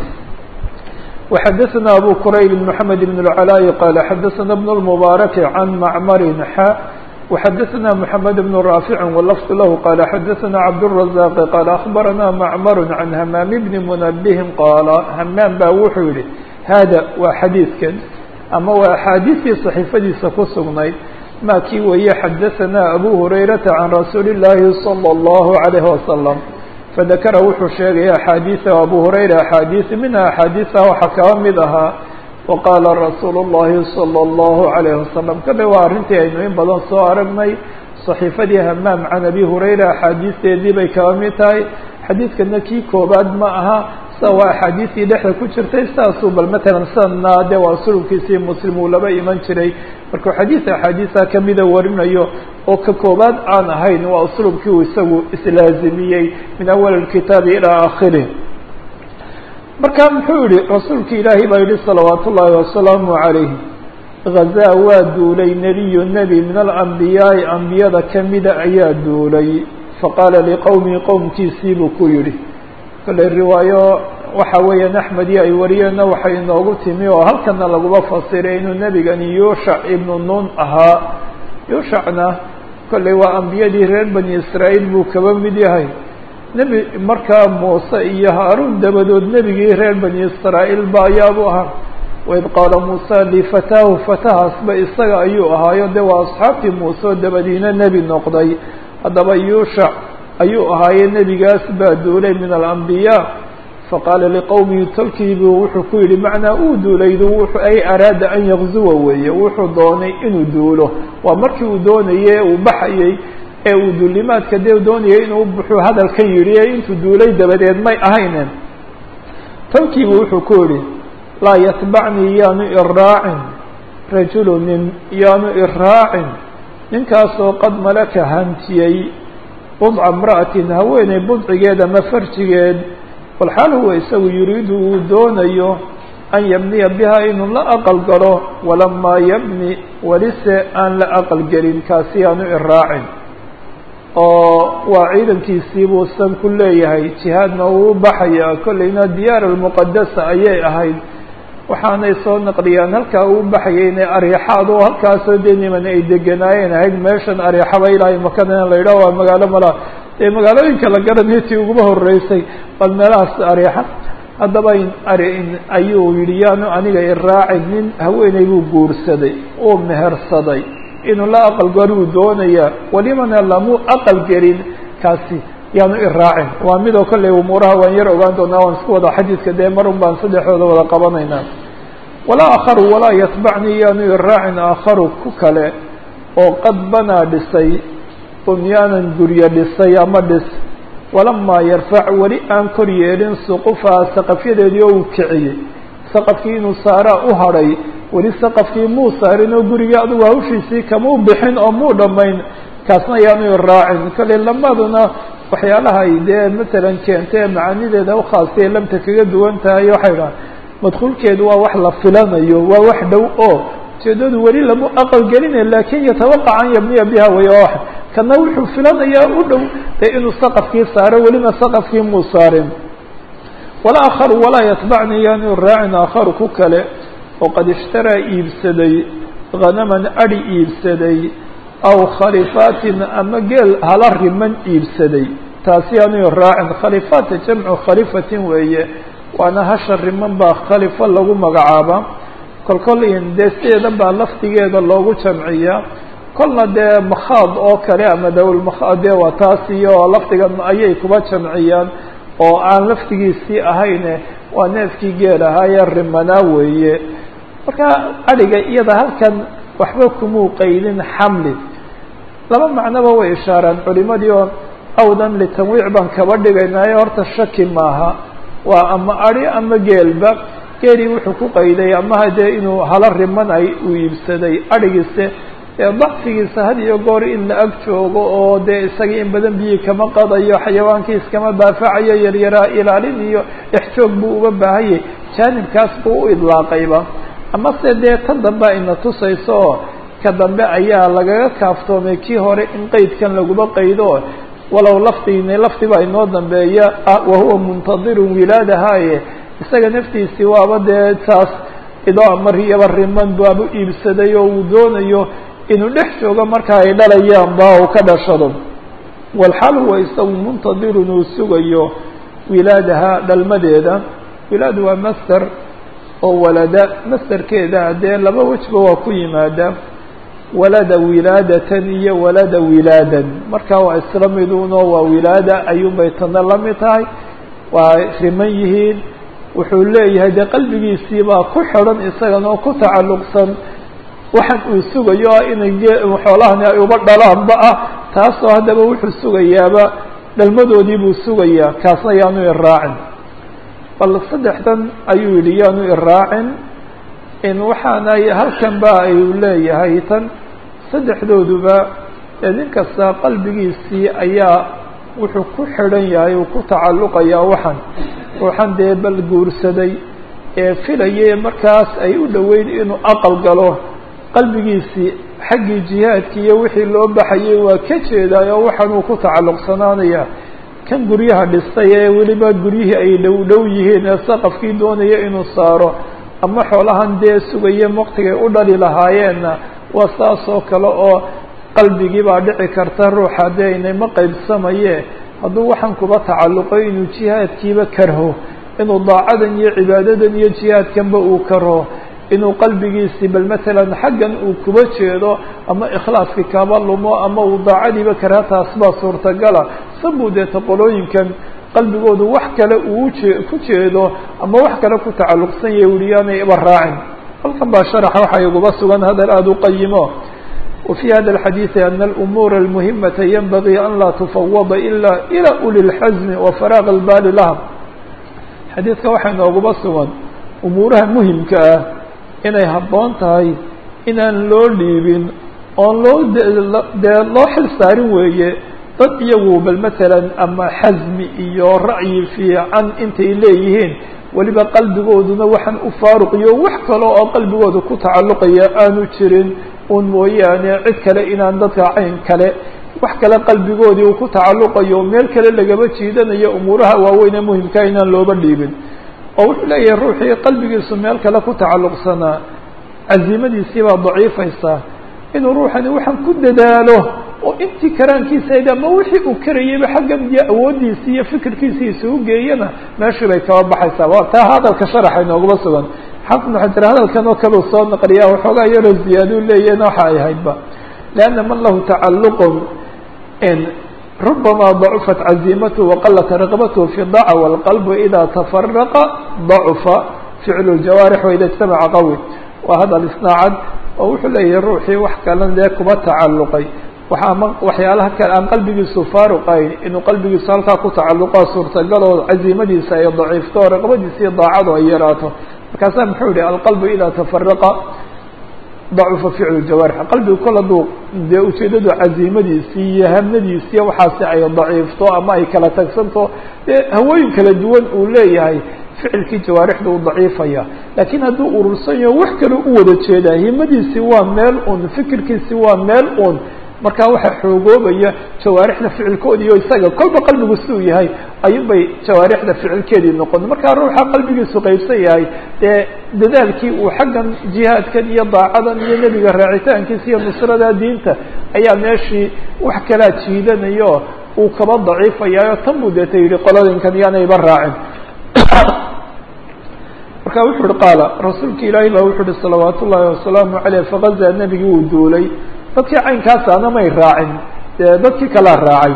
وxadثna abu qrayb محamed بن العلاء qال xadثna بن المبارك عن معmr xا وxadثna محamed بن رافع واللفظ lah qال xadثna cبدالرزاq qال أخبرna معmر عن hmام بن منبه qال hmاm ba wuxuu yihi hada waa xadiidkan ama waa أxaadiثtii صaحيفadiisa ku sugnayd ma kii weeye xadثna أbو هريرaةa عن رasuuل اللahi صلى الله عليه وسلم fadakara wuxuu sheegaya axaadiisa abu hurayra axaadiis minha axaadiisa waxaa kaba mid ahaa waqaala rasuulu اllahi salى اllahu عalayh wasalam kale waa arrintii aynu in badan soo aragnay صaxiifadii hamaam can abi hurayra axaadiisteedii bay kaba mid tahay xadiidkana kii koobaad ma aha sa waa axaadiistii dhexda ku jirtay saasuu bal matalan sanna de waa sulubkiisii muslim uu laba iman jiray markuu xadiis axaadiisa kamida warinayo oo ka koobaad aan ahayn waa uslubkii uu isagu islaazimiyey min awal اkitaabi ilaa akhirih marka muxuu yihi rasuulki ilaahi baa yihi salawaat ullaahi wasalaamu عalayh gazaa waa duulay nebiyu nebi min alambiyaai ambiyada kamida ayaa duulay faqaala liqowmihi qowmkiisii buu ku yihi kale riwaayo waxa weeyaan axmedi ay wariyeenna waxay inoogu timi oo halkana laguma fasiray inuu nebigani yuushac ibnu nun ahaa yuushacna kolley waa ambiyadii reer bani israa'iil buu kaba mid yahay nebi markaa muuse iyo haaruun dabadood nebigii reer bani israa'iil ba ayaabuu ahaa waid qaala muusa lifataahu fatahaasba isaga ayuu ahaayo de waa asxaabtii muuse oo dabadiina nebi noqday haddaba yuushac ayuu ahaaye nebigaas baa duulay min alambiyaa faqaala liqowmihi tolkiibuu wuxuu ku yihi macnaa uu duulaydu wuxuu ay araada an yakzuwa weeye wuxuu doonay inuu duulo waa markii uu doonayey uu baxayey ee uu duulimaadka dee doonayay inuu buxuu hadalkan yidhi ee intuu duulay dabadeed may ahaynen tolkiibu wuxuu ku yihi laa yatbacnii yaanu iraacin rajulu nin yaanu iraacin ninkaasoo qad malaka hantiyey budca imra'atin haweeney budcigeed ama farjigeed walxaal huwa isagu yuriidu uu doonayo an yabniya biha inuu la aqal galo walamaa yabni welise aan la aqal gelin kaasi aanu iraacin oo waa ciidankiisii buu san ku leeyahay jihaadna uu baxaya kolleyna diyaar almuqadasa ayay ahayd waxaanay soo naqliyaan halkaa uu baxayay inay ariixaad oo halkaasoo dee niman ay deganaayeen ahayd meeshan ariixaba ilaahay makana in la yidhaho waa magaalo mala dee magaalooyinka la garanayo tii uguma horeysay bal meelahaas ariixa haddaba ari ayuu yidhi yaanu aniga iraacin nin haweeney buu guursaday oo mehersaday inuu la aqal garuu doonaya walimana lamu aqal gelin kaasi yaanu iraacin waa midoo kolley umuuraha waan yar ogaan doonaa waan isku wada xadiidka dee marun baan saddexdooda wada qabanaynaa walaa akharu walaa yatbacnii yaanu iraacin aakharu ku kale oo qad banaa dhisay bunyaanan guryo dhisay ama dhis walamaa yarfac weli aan kor yeelin suqufaha saqafyadeedii oo uu kiciyey saqafkii inuu saaraa u hadhay weli saqafkii muu saarin oo gurigii adugu hawshiisii kamuu bixin oo muu dhammayn kaasna yaanu iraacin kale lamaduna waxyaalaha ay dee matalan keentee macaanideeda ukhaasee lamta kaga duwan tahay waxay dhaha madkuulkeedu waa wax la filanayo waa wax dhow oo ujeedadu weli lamu aqal gelinay laakin yatawaqac an yabniya biha way oo kana wuxuu filanayaa u dhow dee inuu saqafkii saaro welina saqafkii muu saarin walaa akharu walaa yatbacni yaanu raacin aakharu ku kale oo qad ishtaraa iibsaday hanaman adi iibsaday aw khalifaatin ama geel hala riman iibsaday taasi yaanu raacin khalifaata jamcu khalifatin weeye waana hasha riman baa khalifa lagu magacaaba kol kol in dee sideeda baa lafdigeeda loogu jamciyaa kolna dee makhaad oo kale ama dawlmakhaad dee waa taas iyo lafdigan ayay kuba jamciyaan oo aan lafdigiisii ahayne waa neefkii geel ahaayee rimanaa weeye marka adhiga iyada halkan waxba kumuu qaydin xamli laba macnoba way ishaaraan culimadii oo awdan litanwiic baan kaba dhigaynaayo horta shaki maaha waa ama adi ama geelba geelii wuxuu ku qayday amaha dee inuu hala rimanay uu iibsaday adhigiise ee dacfigiisa had iyo goor in la ag joogo oo dee isagii in badan biyi kama qadayo xayawaankii iskama daafacayo yaryaraa ilaalin iyo exjoog buu uga baahanyay jaanibkaas buu u idlaaqayba amase dee tan dambe ayna tusayso oo ka dambe ayaa lagaga kaaftoomay kii hore in qeydkan laguma qaydo walow lafdiina lafdiba inoo dambeeya wahuwa muntadirun wilaadahaye isaga naftiisii waaba dee taas idoo ama riyaba riman baabu iibsaday oo uu doonayo inuu dhex joogo marka ay dhalayaan ba uu ka dhashado walxaal huwa isagu muntadirun uu sugayo wilaadaha dhalmadeeda wilaad waa master oo walada masterkeeda dee laba wejba waa ku yimaada walada wilaadatan iyo walada wilaadan marka waa isla miduno waa wilaada ayuunbay tana la mid tahay waa riman yihiin wuxuu leeyahay dee qalbigiisii baa ku xidhan isagan oo ku tacalluqsan waxaan uu sugayo ah inay xoolahani ay uba dhalaanba ah taasoo haddaba wuxuu sugayaaba dhalmadoodii buu sugayaa kaasna yaanu iraacin bal saddexdan ayuu yidhi yaanu iraacin in waxaana halkan ba ayuu leeyahay tan saddexdooduba ee nin kasta qalbigiisii ayaa wuxuu ku xidhan yahay uu ku tacalluqayaa waxan waxaan dee bal guursaday ee filayay markaas ay u dhoweyn inuu aqal galo qalbigiisii xaggii jihaadki iyo wixii loo baxayay waa ka jeedaay oo waxaan uu ku tacalluqsanaanaya kan guryaha dhistay ee weliba guryihii ay dhow dhow yihiin ee saqafkii doonaya inuu saaro ama xoolahan dee sugaya waqtigay u dhali lahaayeenna waa saas oo kale oo qalbigii baa dhici karta ruuxa dee inayma qaybsamaye hadduu waxaan kuba tacalluqo inuu jihaadkiiba karho inuu daacadan iyo cibaadadan iyo jihaadkanba uu karho inuu qalbigiisii bal matalan xaggan uu kuba jeedo ama ikhlaaskii kaba lumo ama uu daacadiiba karha taas baa suurtagala sabuu deeta qolooyinkan qalbigoodu wax kale uu ujee ku jeedo ama wax kale ku tacalluqsan yahay uli yaanay iba raacin halkan baa sharaxa waxaa iguba sugan hadal aada u qayimo وفي hذا الحديث أن الأمور المهمة ينبغي أن لا تفوض إلا إلى أولي الحزم وفراغ البال لها xadيiثka waxaa nooguba sugan umuuraha muhimka ah inay haboon tahay inaan loo dhiibin oon loo dee loo xil saarin weeye dad iyagu bal matalan ama xasmi iyo ra'yi fiican intay leeyihiin weliba qalbigooduna waxaan u faaruqiyo wax kale oo qalbigooda ku tacalluqaya aanu jirin un mooyaane cid kale inaan dadka cayn kale wax kale qalbigoodii uu ku tacalluqayo meel kale lagaba jiidanayo umuuraha waaweyn ee muhimkaa inaan looba dhiibin oo wuxuu leeyahay ruuxii qalbigiisu meel kale ku tacalluqsanaa cazimadiisii baa daciifaysaa inuu ruuxani waxaan ku dadaalo oo intii karaankiisayd ama wixii uu karayeyba xaggan iyo awooddiisi iyo fikirkiisi isugu geeyana meeshii bay kaba baxaysaa waa taa hadalka sharaxa inooguma sugan xafid waxay tiri hadalkan oo kale uu soo naqliya waxoogaa yaroo ziyaaduu leeyahin waxa ay ahaydba lianna man lahu tacalluqun ربما ضعفت عزيمته وقلت رغبته في الضاعة والقلب إذا تفرق ضعف فعل الجوارح وإذا اجتمع قوي وهذا الاصناعد ووxuu leeyahay ruuxii wax kalan dee kuma tacalluqay waaa waxyaalaha kale aan qalbigiisu faaruqayn inuu qalbigiisu halkaa ku tacalluqaa suurtagal oo caziimadiisa ay daciifto oo raqbadiisa iyo daacadu ay yaraato markaasaa muxuu yihi alqalbu idaa tafaraqa dacufa ficlu jawaarix qalbigu kol hadduu dee ujeedadu caziimadiisii iyo hamnadiisi iyo waxaasi ay daciifto ama ay kala tagsanto dee hawooyin kala duwan uu leeyahay ficilkii jawaarixda uu daciifaya laakiin hadduu urursan yaho wax kale u wada jeedaa himadiisi waa meel un fikirkiisi waa meel un markaa waxaa xoogoobaya jawaarixda ficilkoodii o isaga kolba qalbigu siduu yahay ayuun bay jawaarixda ficilkeedii noqon markaa ruuxa qalbigiisu qaybsan yahay dee dadaalkii uu xaggan jihaadkan iyo daacadan iyo nebiga raacitaankiisa iyo nusrada diinta ayaa meeshii wax kalaa jiidanayo uu kaba daciifayayo tan buu deeta yihi qoladinkan yaanayba raacin marka wuxuu uhi qaala rasuulka ilaahay baa wuxuu uhi salawaat ullaahi wasalaamu caleyh fagazaa nebigii uu duulay dadkii caynkaasana may raacin dee dadkii kalaa raacay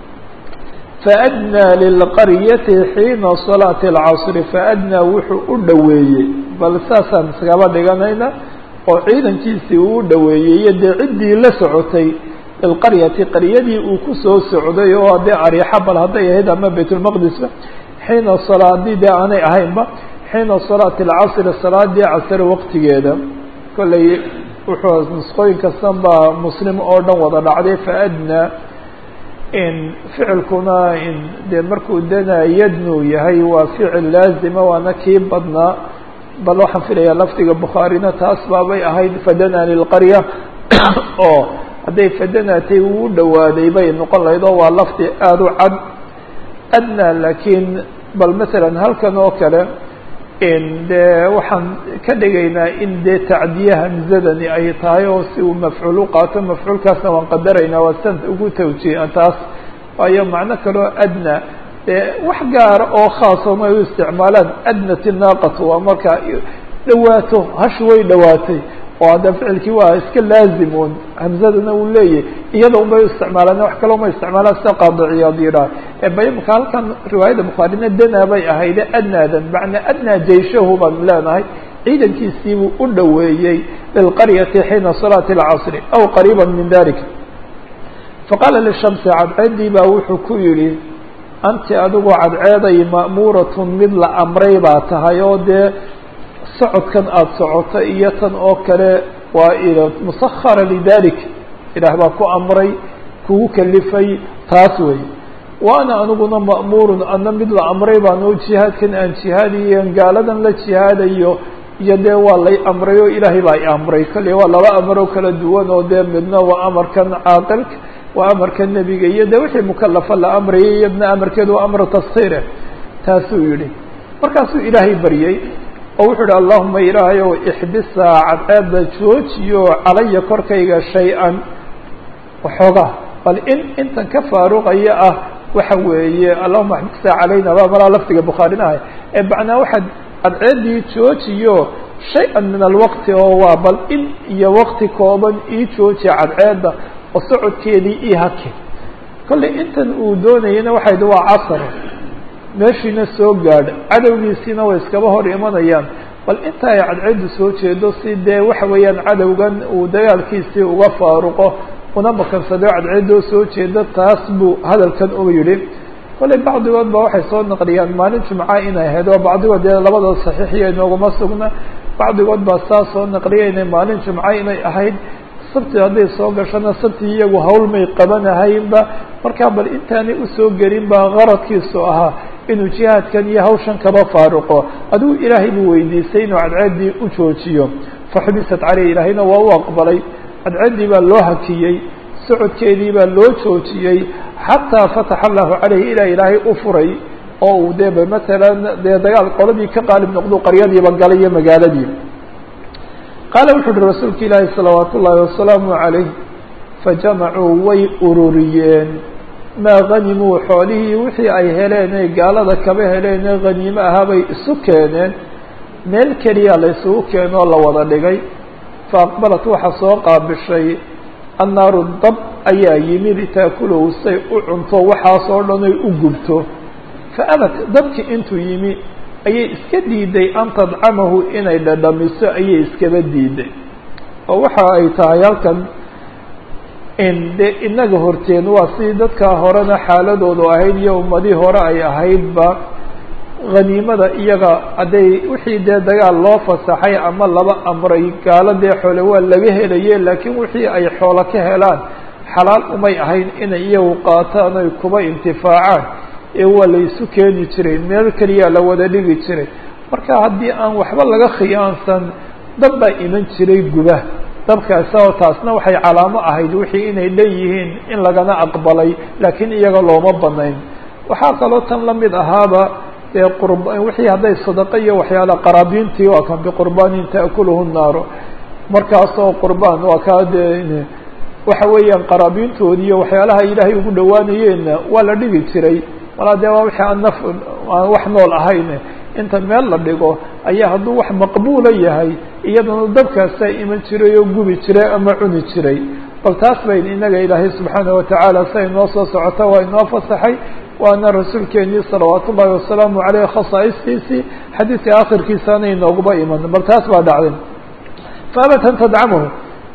faadnaa lilqaryati xiina salaati alcasri faadnaa wuxuu u dhoweeyey bal saasaan iskaba dhiganayna oo ciidankiisii uu u dhoweeyey iyo dee ciddii la socotay lilqaryati qaryadii uu kusoo socday oo dee ariixa bal hadday ahayd ama baytulmaqdisba xiina salaadii dee aanay ahaynba xiina salaati alcasri salaadii casr waqtigeeda kollay wuxuu nusqooyin kastan baa muslim oo dhan wada dhacday faadnaa in ficilkuna in dee markuu danaa yadnuu yahay waa ficil laazima waana kii badnaa bal waxaan filayaa lafdiga bukhaarina taas baabay ahayd fadanaa lilqarya oo hadday fadanaatay uu dhowaaday bay noqon lahayd oo waa lafdi aada u cad adnaa laakiin bal masalan halkan oo kale dee waxaan ka dhigaynaa in dee tacdiye hamzadani ay tahay oo si uu mafcuul u qaato mafcuulkaasna waan qadaraynaa waa san ugu tawjiihan taas waayo macno kaloo adna dee wax gaara oo khaasoma ay u isticmaalaan adnat inaaqatu waa marka dhawaato hashi way dhawaatay oo hadda ficilkii waa iska laazimun hamzadana uu leeyahy iyada un bay u isticmaalaan wax kaloo ma isticmaalaan sida qaadiciyaad yidhaah ebayimka halkan riwaayadda bukhaarina danaa bay ahayde adnaadan macnaa adnaa jayshahu baan leenahay ciidankiisiibuu u dhoweeyey lilqaryati xiina salaati alcasri aw qariiba min dalik faqaala lishamsi cadceeddii baa wuxuu ku yidhi anti adigu cadceeday ma'muuratun mid la amray baa tahay oo dee socodkan aada socoto iyo tan oo kale waa il musahara lidalik ilaah baa ku amray kugu kalifay taas wey waana aniguna ma'muurun ana mid la amray baan oo jihaadkan aan jihaadayo gaaladan la jihaadayo iyo dee waa lay amray oo ilaahay baa i amray kale waa laba amaroo kala duwan oo dee midna waa amarkan caaqilka waa amarka nebiga iyo dee wixii mukalafa la amrayay iyadna amarkeedu waa amru taskhiire taasuu yihi markaasuu ilaahay baryey oo wuxuu ihi allahuma ilaahayow ixbisaa cadceedda joojiyo calaya korkayga shay-an waxoogaa bal in intan ka faaruqaya ah waxa weeye allahuma axbisaa calayna baa malaa lafdiga bukhaarinahay ee macnaa waxaad cadceeddii joojiyo shay-an min alwaqti oo waa bal in iyo waqti kooban ii joojiya cadceedda oo socodkeedii ii hake kollay intan uu doonayana waxay dhi waa casar meeshiina soo gaadh cadowgiisiina way iskaba hor imanayaan bal inta ay cadceeddu soo jeedo si dee waxa weeyaan cadowgan uu dagaalkiisii uga faaruqo una makansado cadceeddoo soo jeeda taas buu hadalkan uga yidhi kollay bacdigood ba waxay soo naqliyaan maalin jumca inay ahayd oo bacdigood dee labadoo saxiixiya inooguma sugna bacdigood baa saa soo naqliya inay maalin jumca inay ahayd sabti hadday soo gashona sabti iyagu hawl may qabanahaynba markaa bal intaanay usoo gelin baa qaradkiisu ahaa inuu jihaadkan iyo hawshan kaba faaruqo adigu ilaahay buu weydiisay inuu cadceeddii u joojiyo faxubisat caleyh ilaahayna waa u aqbalay cadceeddii baa loo hakiyey socodkeedii baa loo joojiyey xataa fataxa allahu caleyhi ilaa ilaahay u furay oo uu dee ba matalan dee dagaal qoladii ka qaalib noqdu qaryadiiba galay iyo magaaladii qaala wuxu uhi rasuulka ilaahi salawaat ullaahi wasalaamu calayh fajamacuu way ururiyeen maa hanimuu xoolihii wixii ay heleenee gaalada kaba heleenee haniimo ahaa bay isu keeneen meel keliya la isugu keenoo la wada dhigay fa aqbalat waxaa soo qaabishay annaaru dab ayaa yimi litaakulahu say u cunto waxaasoo dhan ay u gubto fa abat dabkii intuu yimi ayay iska diiday an tadcamahu inay dhadhamiso ayay iskaba diiday oo waxa ay tahay halkan de inaga horteen waa si dadka horena xaaladoodu ahayd iyo ummadii hore ay ahaydba haniimada iyaga hadday wixii dee dagaal loo fasaxay ama laba amray gaalo dee xoole waa laga helaye laakiin wixii ay xoolo ka helaan xalaal umay ahayn inay iyagu qaataan oy kuba intifaacaan ee waa la isu keeni jiray meel keliya la wada dhigi jiray marka haddii aan waxba laga khiyaansan dab baa iman jiray guba dabkaasa oo taasna waxay calaamo ahayd wixii inay dhan yihiin in lagana aqbalay laakiin iyaga looma banayn waxaa kaloo tan lamid ahaaba dee qurb wixii hadday sadaqo iyo waxyaala qaraabiintii waa kan biqurbaanin taakuluhu naaru markaasoo qurbaan waa kaa dee waxa weeyaan qaraabiintoodii iyo waxyaalaha ilaahay ugu dhawaanayeenna waa la dhigi jiray walaa dee waa wixii aan naf aan wax nool ahayn inta meel la dhigo ayaa hadduu wax maqbuula yahay iyadana dabkaasaa iman jiray oo gubi jiray ama cuni jiray bal taas bayn inaga ilaahay subxaanaه watacaala sa inoo soo socota waa inoo fasaxay waana rasuulkeenii salawaat ullahi wasalaamu aleyh khasaa'istiisii xadiidka akhirkiisaana inooguba iman bal taas baa dhacday faabat an tadcamahu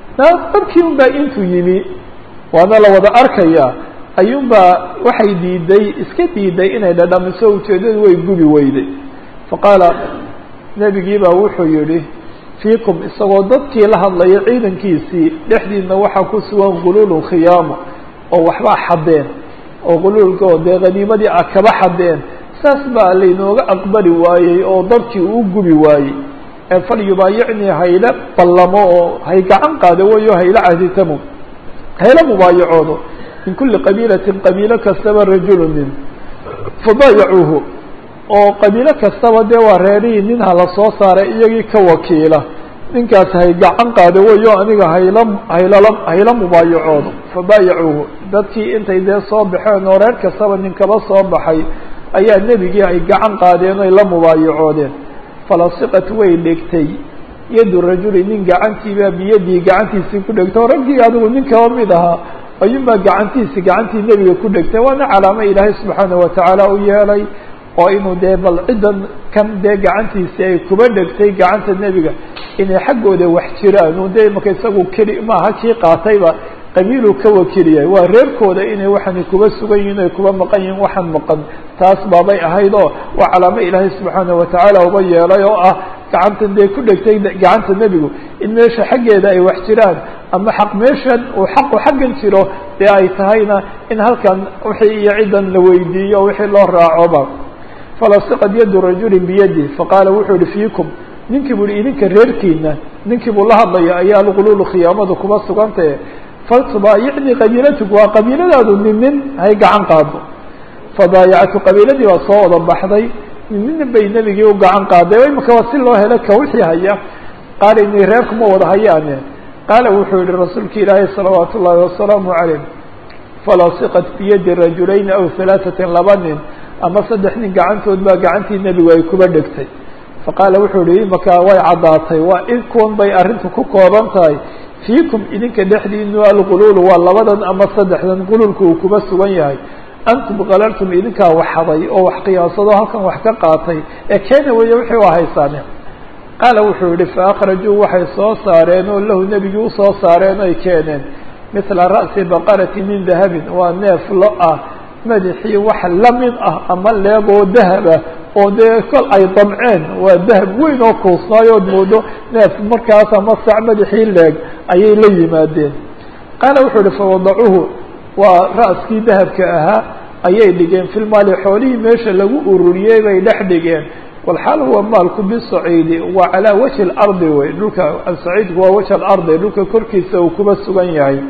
dabkii un baa intuu yimi waana la wada arkaya ayuun baa waxay diiday iska diiday inay dhadhamiso ujeedadu way gubi weyday faqaala nebigii baa wuxuu yihi fiikum isagoo dadkii la hadlaya ciidankiisii dhexdiina waxaa ku sugan guluulu khiyaamo oo waxbaa xadeen oo guluulkao dee haniimadii a kaba xadeen saas baa laynooga aqbali waayey oo dadkii uu gubi waayey ee fal yubaayicnii hayla ballamo oo hay gacan qaada weyo hayla cahditamo hayla mubaayacoodo min kuli qabiilatin qabiilo kastaba rajulu nin fabaayacuuhu oo qabiilo kastaba dee waa reerihii nin hala soo saaray iyagii ka wakiila ninkaas hay gacan qaada weyo aniga hayla haylala hayla mubaayacoodo fabaayacuuhu dadkii intay dee soo baxeen oo reer kastaba nin kaba soo baxay ayaa nebigii ay gacan qaadeen oy la mubaayacoodeen falasiqat way dhegtay yadu rajuli nin gacantiibaa biyadii gacantiisii ku dhegtay oo raggii adigu nin kaba mid ahaa ayuunbaa gacantiisi gacantii nebiga ku dhegtay waana calaamo ilaahay subxaanahu watacaala u yeelay oo inuu dee bal ciddan kan dee gacantiisi ay kuba dhegtay gacanta nebiga inay xaggooda wax jiraan un dee imaka isagu keli maaha kii qaatayba qabiiluu ka wakiliyay waa reerkooda inay waxani kuba sugan yihin ay kuba maqan yihin waxaan maqan taas baabay ahayd oo waa calaamo ilaahay subxaanahu watacaala uba yeelay oo ah gacantan dee ku dhegtay gacanta nebigu in meesha xaggeeda ay wax jiraan ama xaq meeshan uu xaqu xaggan jiro dee ay tahayna in halkan wixii iyo ciddan la weydiiyo wixii loo raacoba falasiqad yadu rajuli biyadi faqaala wuxuu yihi fiikum ninkii bu ihi idinka reerkiina ninkii buu la hadlaya ayaa alguluulu khiyaamadu kuba sugantahe faltubaayicnii qabiilatuk waa qabiiladaadu nin nin hay gacan qaado fadaayactu qabiiladii baa soo wada baxday nin nin bay nebigii u gacan qaaday imika waa si loo helo ka wixii haya qaala inay reerkuma wada hayaane qaala wuxuu yihi rasuulka ilaahay salawaat ullaahi wasalaamu calayh falasiqat biyadi rajulayni aw halaatatin laba nin ama saddex nin gacantood baa gacantii nebigu ay kuba dhegtay faqaala wuxuu yihi imaka way caddaatay waa in kuwan bay arrintu ku kooban tahay fiikum idinka dhexdiinu alguluulu waa labadan ama saddexdan guluulka uu kuba sugan yahay antum qalaltum idinkaa waxaday oo wax qiyaasado halkan wax ka qaatay ee keena weeye wixii waa haysaane qaala wuxuu yihi faakhrajuu waxay soo saareen oo lahu nebigii usoo saareen oy keeneen mithla ra'si baqarati min dahabin waa neef lo ah madaxii wax lamid ah ama leegoo dahaba oo dee kol ay damceen waa dahab weyn oo kuusnaayood moodo neef markaas ama sac madaxii leeg ayay la yimaadeen qaala wuxuu ihi fawadacuuhu waa ra'skii dahabka ahaa ayay dhigeen filmaali xoolihii meesha lagu ururiyey bay dhex dhigeen walxaal huwa maalku bisaciidi waa calaa wajhi اlardi wey dhulka saciidku waa wajh alardi dhulka korkiisa uu kuba sugan yahay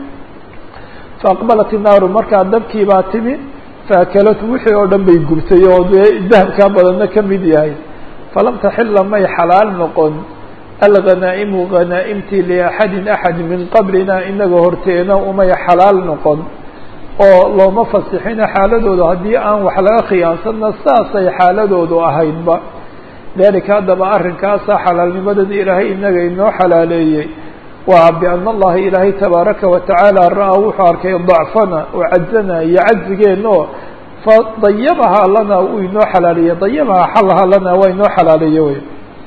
faaqbalat inaaru markaa dabkii baa timi faakalatu wixii oo dhan bay gubtay oo dee dahabkaa badanna ka mid yahay falam taxila may xalaal noqon alghanaa'imu ghanaaimtii liaxadin axad min qablina inaga horteena umay xalaal noqon oo looma fasixina xaaladoodu haddii aan wax laga khiyaansanna saasay xaaladoodu ahaydba dalika haddaba arrinkaasa xalaalnimadan ilaahay inaga inoo xalaaleeyey waa biana allaha ilaahay tabaaraka watacaala ra-a wuxuu arkay dacfana oo cajzana iyo cajzigeenna oo fadayabahaa lana uu inoo xalaaleeyey dayabahaa xalahaa lana waa inoo xalaaleeye wey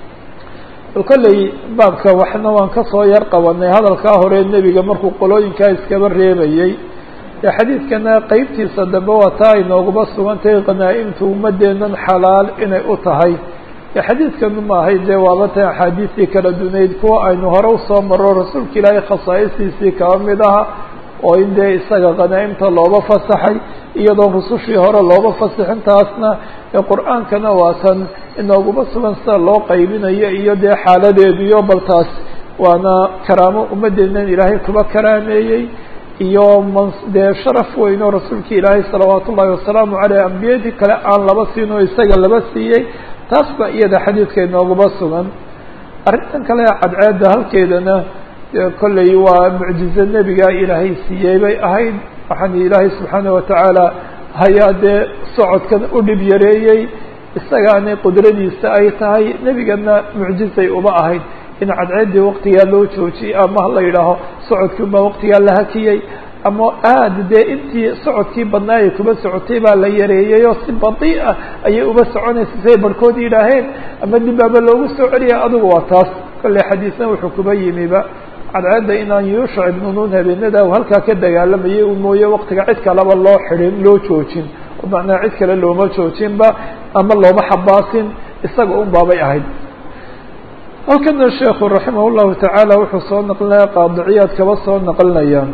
bal kolley baabka waxna waan kasoo yar qabanay hadalkaa hore nebiga markuu qolooyinkaa iskaba reebayey dee xadiidkana qeybtiisa dambe waa taa inooguma sugantahay khanaa-imtu ummadeennan xalaal inay u tahay xadiidkanu maahay dee waaba tan axaadiistii kala dunayd kuwa aynu hore usoo maro rasuulka ilaahay khasaa'istiisii kaba mid aha oo in dee isaga khanaa'imta looba fasaxay iyadoo rusushii hore looba fasixin taasna ee qur-aankana waa tan inooguma sugan sida loo qaybinayo iyo dee xaaladeediyo bal taas waana karaamo ummadeennan ilaahay kuba karaameeyey iyo man dee sharaf weyn oo rasuulka ilaahay salawaatu ullahi wasalaamu caleyh ambiyadii kale aan laba siin oo isaga laba siiyey taas ba iyada xadiidka inooguma sugan arrintan kale cadceedda halkeedana dee kolley waa mucjizo nebiga ilaahay siiyey bay ahayd waxaan ilaahay subxaana watacaala hayaa dee socodkan u dhib yareeyey isagaana qudradiisa ay tahay nebigana mucjizay uma ahayd in cadceeddii waqtigaa loo joojiyey ama la yidhaaho socodkii unbaa waqtigaa la hakiyey ama aada dee intii socodkii badnaa ay kuba socotay baa la yareeyey oo si badii'a ayay uba soconaysa siay barhkood yidhaaheen ama dibaaba loogu soo celiya adugu waa taas kolley xadiisna wuxuu kuba yimiba cadceedda inaan yuushac ibnu nuun habeenada halkaa ka dagaalamayay u mooye waqtiga cid kaleba loo xidhin loo joojin oo macnaa cid kale looma joojinba ama looma xabaasin isaga un baabay ahayd halkana sheekhu raximah llahu tacaala wuxuu soo naqlinaya qaadiciyaad kaba soo naqlinaya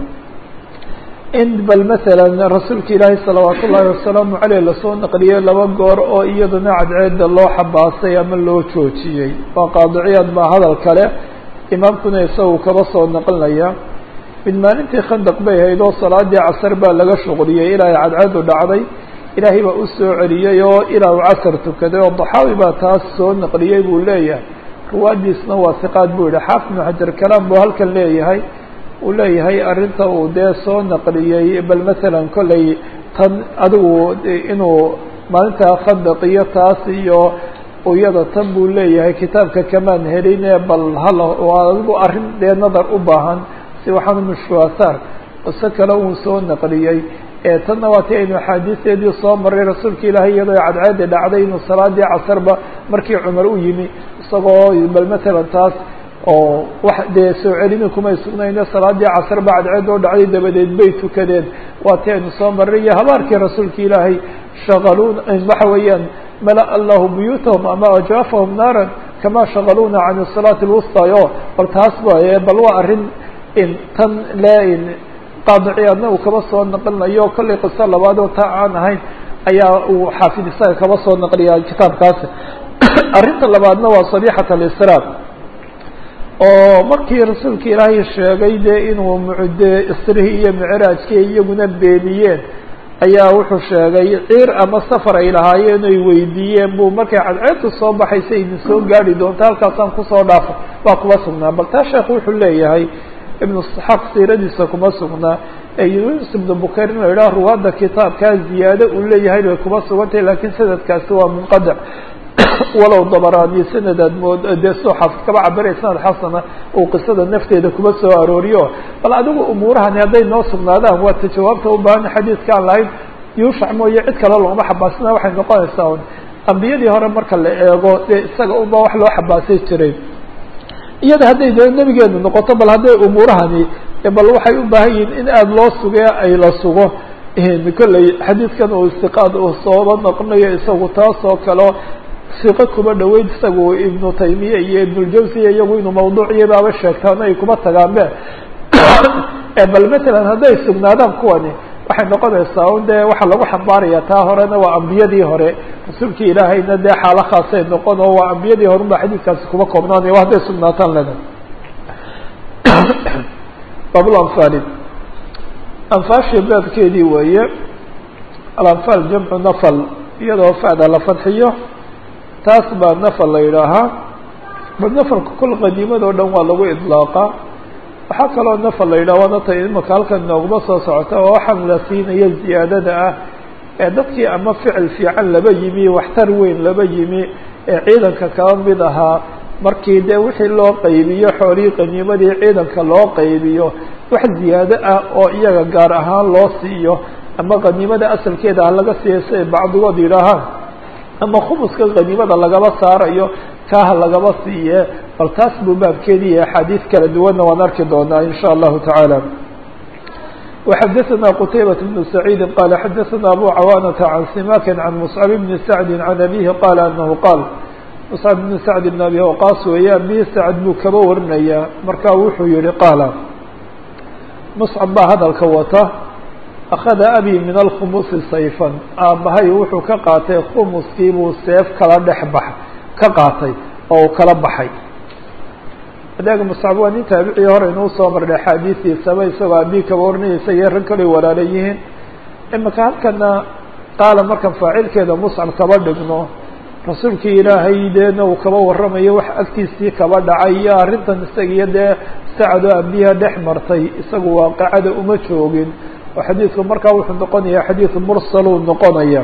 in bal masalan rasuulka ilaahi salawaat ullaahi wasalaamu caleyh lasoo naqliyey laba goor oo iyadana cadceedda loo xabaasay ama loo joojiyey waa qaadiciyaad baa hadal kale imaamkuna isagu kaba soo naqlinaya mid maalintii khandaq bay ahayd oo salaadii casar baa laga shuqliyey ilaa ay cadceedu dhacday ilaahay baa u soo celiyey oo ilaa uu casar tukaday oo daxaawi baa taas soo naqliyey buu leeyahay ruwaadiisna waa siqaad buu yihi xaafid ibnu xajar kalaam buu halkan leeyahay uu leeyahay arrinta uu dee soo naqliyey bal masalan kolley tan adigu inuu maalintaa khandaq iyo taas iyo iyada tan buu leeyahay kitaabka kamaan heline bal hal adigu arrin dee nadar u baahan si waxaanu mushkuasaar qiso kale uu soo naqliyey ee tanna waa ti aynu axaadiisteedii soo maray rasuulka ilaahay iyadoo cadceedi dhacday inuu salaadii casarba markii cumar u yimi isagoo bal masalan taas oo wax dee soo celini kumay sugnayne salaadii casar ba cadceed oo dhacday dabadeed bay tukadeen waa ti aynu soo maray iyo habaarkii rasuulka ilaahay shaqaluuna waxa weeyaan mala allahu buyuutahum ama ajaafahum naaran kama shaqaluuna can salaati lwusta o bal taas waye bal waa arrin in tan le qaadiciyaadna uu kaba soo naqlinayo kollay qiso labaad oo taa aan ahayn ayaa uu xaafid isaga kaba soo naqliya kitaabkaasi arrinta labaadna waa sabixat alisraar oo markii rasuulka ilaahay sheegay dee inuu mucde isrihii iyo micraajkii iyaguna beeniyeen ayaa wuxuu sheegay ciir ama safar ay lahaayeen ay weydiiyeen buu markay cadceedtu soo baxaysa idin soo gaari doonta halkaasaan kusoo dhaafay waa kuma sugnaa bal taa sheekh wuxuu leeyahay ibnu isxaaq siiradiisa kuma sugnaa ee yunus ibnu bukayr in la yidhaha ruwaadda kitaabkaa ziyaado uu leeyahay bay kuma sugantahay lakiin sanadkaasi waa munqadac walow dabaraani sanadaad mood dee soo xaafid kaba cabiraya sanad xasana uu qisada nafteeda kuma soo arooriyo bal adigu umuurahani hadday noo sugnaadaan waa ta jawaabta u baahan xadiidkaan lahayn yuushac mooye cid kale looma xabaasina waxay noqonaysaa un ambiyadii hore marka la eego dee isaga unba wax loo xabaasay jiray iyada hadday dee nebigeenu noqoto bal hadday umuurahani bal waxay u baahan yihiin in aada loo sugee ay la sugo kolley xadiidkan uu istiqaad uu sooba noqonayo isagu taas oo kaleo siqo kuma dhaweyd isagu ibnu taymiya iyo ibnuljawsiya iyagu inuu mawduuciya baaba sheegtaan ay kuma tagaanbe bal matalan hadday sugnaadaan kuwani waxay noqonaysaa un dee waxaa lagu xambaaraya taa horena waa ambiyadii hore rasuulkii ilaahayna dee xaalo khaasay noqon oo waa ambiyadii hore unba xadiidkaasi kuma koobnaanaya wa hadday sugnaataan lena bablanfali anfaashii baabkeedii weeye alanfaal jamcu nafal iyadoo fa'da la fadxiyo taas baa nafal la yidhaahaa bal nafarka kol qaniimada o dhan waa lagu idlaaqa waxaa kaloo nafar la yidhah waana ta imaka halkan nooguma soo socota oo waxaan la siinaya ziyaadada ah ee dadkii ama ficil fiican laba yimi waxtar weyn laba yimi ee ciidanka kaba mid ahaa markii dee wixii loo qaybiyo xoolihii qaniimadii ciidanka loo qaybiyo wax ziyaado ah oo iyaga gaar ahaan loo siiyo ama qaniimada asalkeeda ha laga siiyo siay bacdigood yidhaahaan ama khumuska qaniimada lagaba saarayo kaaha lagaba siiye bal taas buu baabkeedii iyo axaadiis kala duwanna waan arki doonaa in sha allahu tacaala وxadثna qتaybaة بن سعيid qال xadثna abو cawاnةa عan simak عan مصcب بن سعد عan أbيه qال أنه qاl مصcب بن سعد بن أbي وqاs weeye abi sacd buu kaba warinayaa marka wuxuu yihi qaala مصcب baa hadalka wata أkhada abي min الkhmusi sayfا aabahay wuxuu ka qaatay khmuskii buu seef kala dhex bax ka qaatay oo uu kala baxay adeega muscab waa nin taabicii hore inuu soo marnay axaadiistiisaba isagoo abii kaba warinaysa iyo rag kale walaala yihiin imika halkana qaala markan faacilkeeda muscab kaba dhigno rasuulkii ilaahay deena uu kaba warramayo wax agtiisii kaba dhacay iyo arrintan isaga iyo dee sacadoo abiha dhex martay isagu waaqicada uma joogin oo xadiidku markaa wuxuu noqonaya xadiid mursaluu noqonaya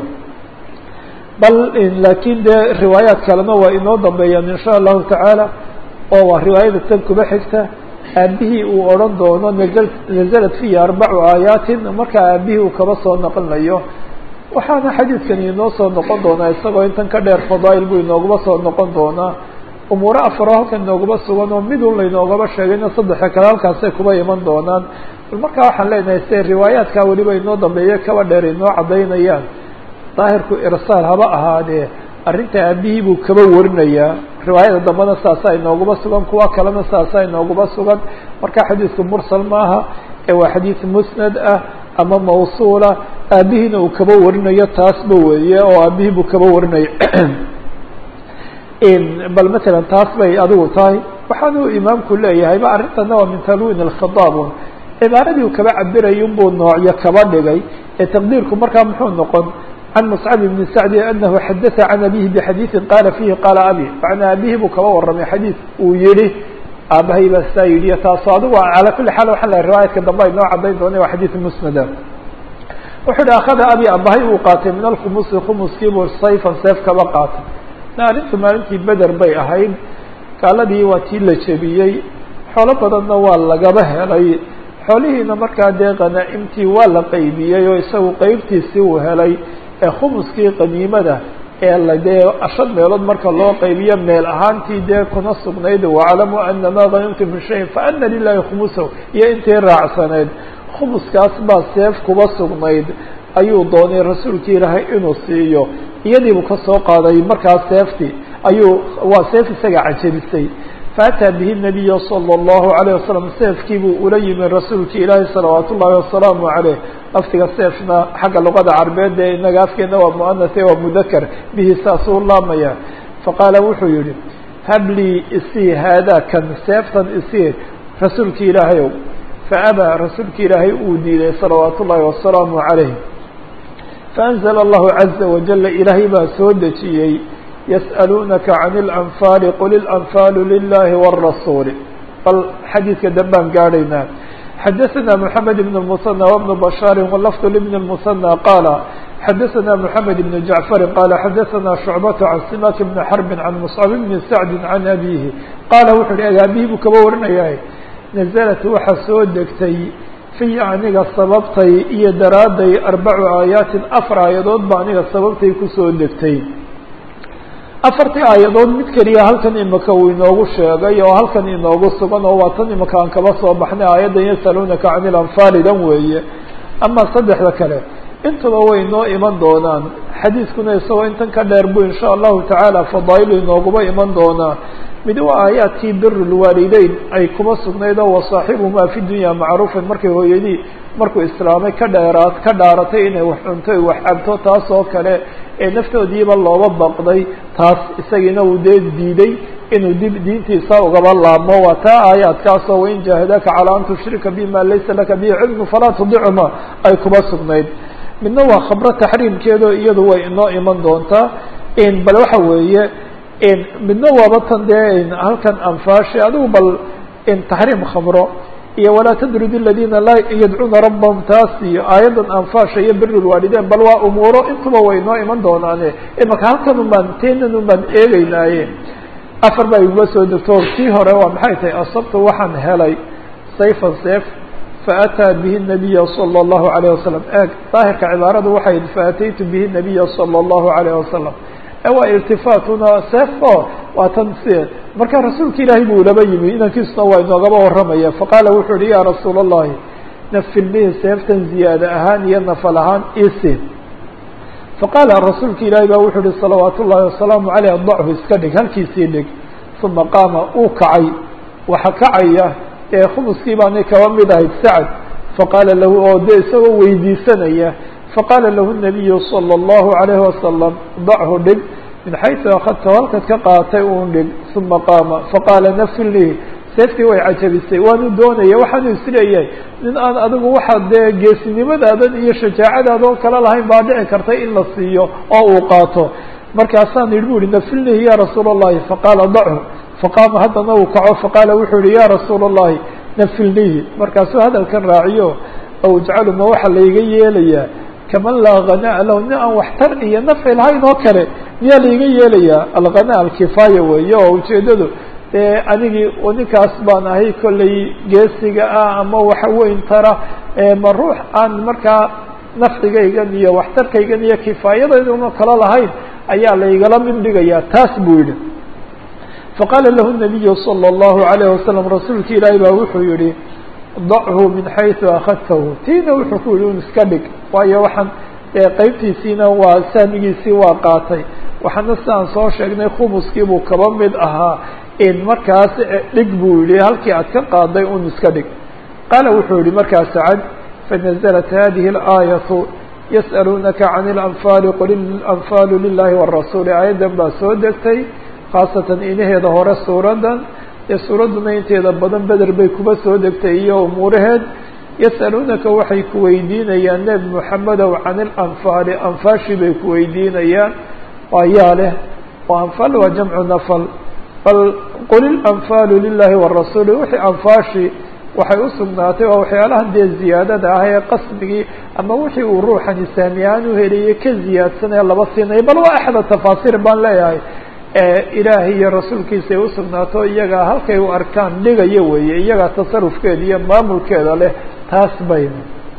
bal laakiin dee riwaayaat kalena waa inoo dambeeyaan in sha allahu tacaala oo waa riwaayada tan kuba xigta aabihii uu odhan doono nazl nazalat fiihi arbacu aayaatin markaa aabihii uu kaba soo noqonayo waxaana xadiidkani inoo soo noqon doonaa isagoo intan ka dheer fadaa'il buu inoogaba soo noqon doonaa umuuro afaro halkan inoogaba sugan oo midun laynoogaba sheegayna saddexa kale halkaasay kuba iman doonaan bal markaa waxaan leenahay se riwaayaadkaa weliba inoo dambeeya kaba dheer inoo caddaynayaan daahirku irsaal haba ahaadee arrinta aabihii buu kaba warinayaa riwaayada dambena saasaa inooguma sugan kuwa kalena saasaa inooguma sugan marka xadiidku mursal maaha ee waa xadiid musnad ah ama mawsuula aabihiina uu kaba warinayo taasba weeye oo aabihii buu kaba warinaya bal matalan taas bay adigu tahay waxaanuu imaamku leeyahay ba arrintana waa min talwin alkhitaab cibaaradii uu kaba cabirayay unbuu noocyo kaba dhigay ee taqdiirku markaa muxuu noqon عن مصعب بن سعد أنه xdث عن أبيه بxadيiثi qاla فيhi qاla abي معنaa abihii buu kaba waramay xadيiث uu yihi aabahay baa saa yidhi taaso adigu عalى kuli xaal waxa la riwaayadka dambe ay noo cadayn doona waa xadيiث msnada wuxuu hi akhada abi abahay uu qaatay min alkhumusi khumuskiibuu sayfan seef kaba qaatay arrintu maalintii beder bay ahayd gaaladii waa tii la jebiyey xoolo badanna waa lagaba helay xoolihiina markaa dee qanaa'imtii waa la qaybiyey oo isagu qeybtiisii uu helay ee khumuskii qaniimada ee la dee shan meelood marka loo qaybiyo meel ahaantii dee kuna sugnayd waclamu ana maa ganimtum min shayin faana lilahi khumusahu iyo intii raacsaneyd khumuskaas baa seef kuba sugnayd ayuu doonay rasuulkii ilaahay inuu siiyo iyadiibuu ka soo qaaday markaas seeftii ayuu waa seef isaga cajabisay faataa bihi nabiya salى اllahu alayه wasalam seefkiibuu ula yimi rasuulki ilaahi salawaat ullahi wasalaamu caleyh laftiga seefna xagga luqada carbeed ee inaga afkeena waa muanase waa mudakar bihi saasuu laamaya faqaala wuxuu yihi hablii isii haadaa kan seeftan isii rasuulki ilaahayow faabaa rasuulki ilaahay uu diiday salawaat ullahi wasalaamu caleyh faanzla allahu caza wajala ilaahay baa soo dejiyey yas'aluunaka can اlanfaali qul ilanfaalu lilahi wاrasuuli bal xadiidka dambaan gaadhaynaa xadaثna mحamed بn الmuثنى وبن bشhاar wlfd لبn الmuثنى qaala xadaثna mحamed بn jaعفari qaala xadaثna شhucbaة can simak bn xrbi can mصcab bn sacdi can abihi qaala wuxuu hi aabihii buu kaba warinaya naزlat waxaa soo degtay fiy aniga sababtay iyo daraaday arbacu aayaatin afar aayadood ba aniga sababtay kusoo degtay afartii aayadood mid keliya halkan imika uu inoogu sheegay oo halkan inoogu sugan oo waa tan imika aan kaba soo baxnay aayaddan yasaluunaka can ilanfaali dan weeye ama saddexda kale intuba way inoo iman doonaan xadiiskuna isagoo intan ka dheer buu insha allahu tacaala fadaa'ilu inooguba iman doonaa mid waa aayaadkii biru lwaalideyn ay kuba sugnayd oo wasaaxibuhumaa fi dunya macruufan markay hooyadii markuu islaamay ka dheeraa ka dhaaratay inay wax cunto wax cabto taas oo kale ee naftoodiiba looba baqday taas isagiina uu dee diiday inuu dib diintiisa ugaba laabmo waa taa aayaadkaasoo wain jaahadaaka calaa an tushrika bima laysa laka bihi cilmu falaa tudicuma ay kuba sugnayd midna waa khabro taxriimkeedo iyadu way inoo iman doontaa bal waxa weeye midna waaba tan dee halkan anfaashi adigu bal taxriim khamro iyo walaa tadrud اladina laa yadcuuna rabahum taas iyo aayaddan anfaasha iyo biri lwaalidein bal waa umuuro intuba way noo iman doonaane imaka halkan un baan teenan un baan eegeynaaye afar baa iguma soo degto tii hore waa maxay tahay asabtu waxaan helay sayfan seef faataa bihi الnabiya salى الlahu عalيه wasalam eeg daahirka cibaaradu waxay faataytu bihi الnabiya salى الlahu عalيه wasalam waa iltifaatuna seefo waa tan si marka rasuulka ilaahay buu laba yimi inankiisuna waa inoogaba warramaya faqaala wuxuu yihi ya rasuula الlahi nafil bihi seeftan ziyaada ahaan iyo nafal ahaan isi faqaala rasuulka ilaahay baa wuxuu yihi salawaat ullahi wasalaamu aleyh dachu iska dhig halkiisii dhig uma qaama uu kacay waxa kacaya ee khumuskii baanay kaba mid ahayd sacad faqaala lahu oo de isagoo weydiisanaya faqaala lahu الnabiyu salى الlahu عalayhi wasalam dachu dhig min xayثu akadta halkaad ka qaatay un dhig uma qaama faqaala nafil lii seeftii way cajabisay waanu doonaya waxaanu isleeyahay nin aan adigu waxaa dee geesinimadadan iyo shajaacadaadoo kale lahayn baa dhici kartay in la siiyo oo uu qaato markaasaan yidhi bu ihi nafil lihi ya rasuula الlahi faqaala dachu faqaama haddana uu kaco faqaala wuxuu yihi ya rasuula الlahi nafil lihi markaasuu hadalkan raaciyo aw ijcalu ma waxaa layga yeelayaa kaman laa hanaa lahu nin aan waxtar iyo nafci lahayn oo kale miyaa laiga yeelayaa alghanaa alkifaaya weeye oo ujeedadu dee anigii ninkaas baan ahay kollay geesiga ah ama waxa weyn tara ma ruux aan markaa nafcigaygan iyo waxtarkaygan iyo kifaayadayduna kala lahayn ayaa laigala mid dhigayaa taas buu yihi faqaala lahu الnabiyu salى الlahu عalayه wasalam rasuulka ilaahi baa wuxuu yihi dachu min xayثu akadtahu tiina wuxuu ku yihi un iska dhig waayo waxaan qeybtiisiina waa sahmigiisii waa qaatay waxaana sidaan soo sheegnay khumuskii buu kaba mid ahaa in markaas dhig buu yihi halkii aad ka qaaday un iska dhig qaala wuxuu yihi markaa sacad fanaزlat hadihi الآayaةu yasأaluunaka can اlanfaali qul anfaalu lilahi wالrasuuli aayaddan baa soo degtay khaasatan inaheeda hore suuradan ee suuradduna inteeda badan beder bay kuba soo degtay iyo umuuraheed yas'aluunaka waxay ku weydiinayaan nebi moxamedow can ilanfaali anfaashi bay ku weydiinayaan ayaa leh oo anfaal waa jamcu nafal bal qul ilanfaalu lilahi warasuuli wixii anfaashi waxay u sugnaatay waa waxyaalahan dee ziyaadada ah ee qasmigii ama wixii uu ruuxani saami ahaan u heliyay ka ziyaadsanaya laba siinaya bal waa axda tafaasiir baan leeyahay ilaahay iyo rasuulkiisa ay usugnaato iyagaa halkay u arkaan dhigaya weeye iyagaa tasarufkeeda iyo maamulkeeda leh taas bayna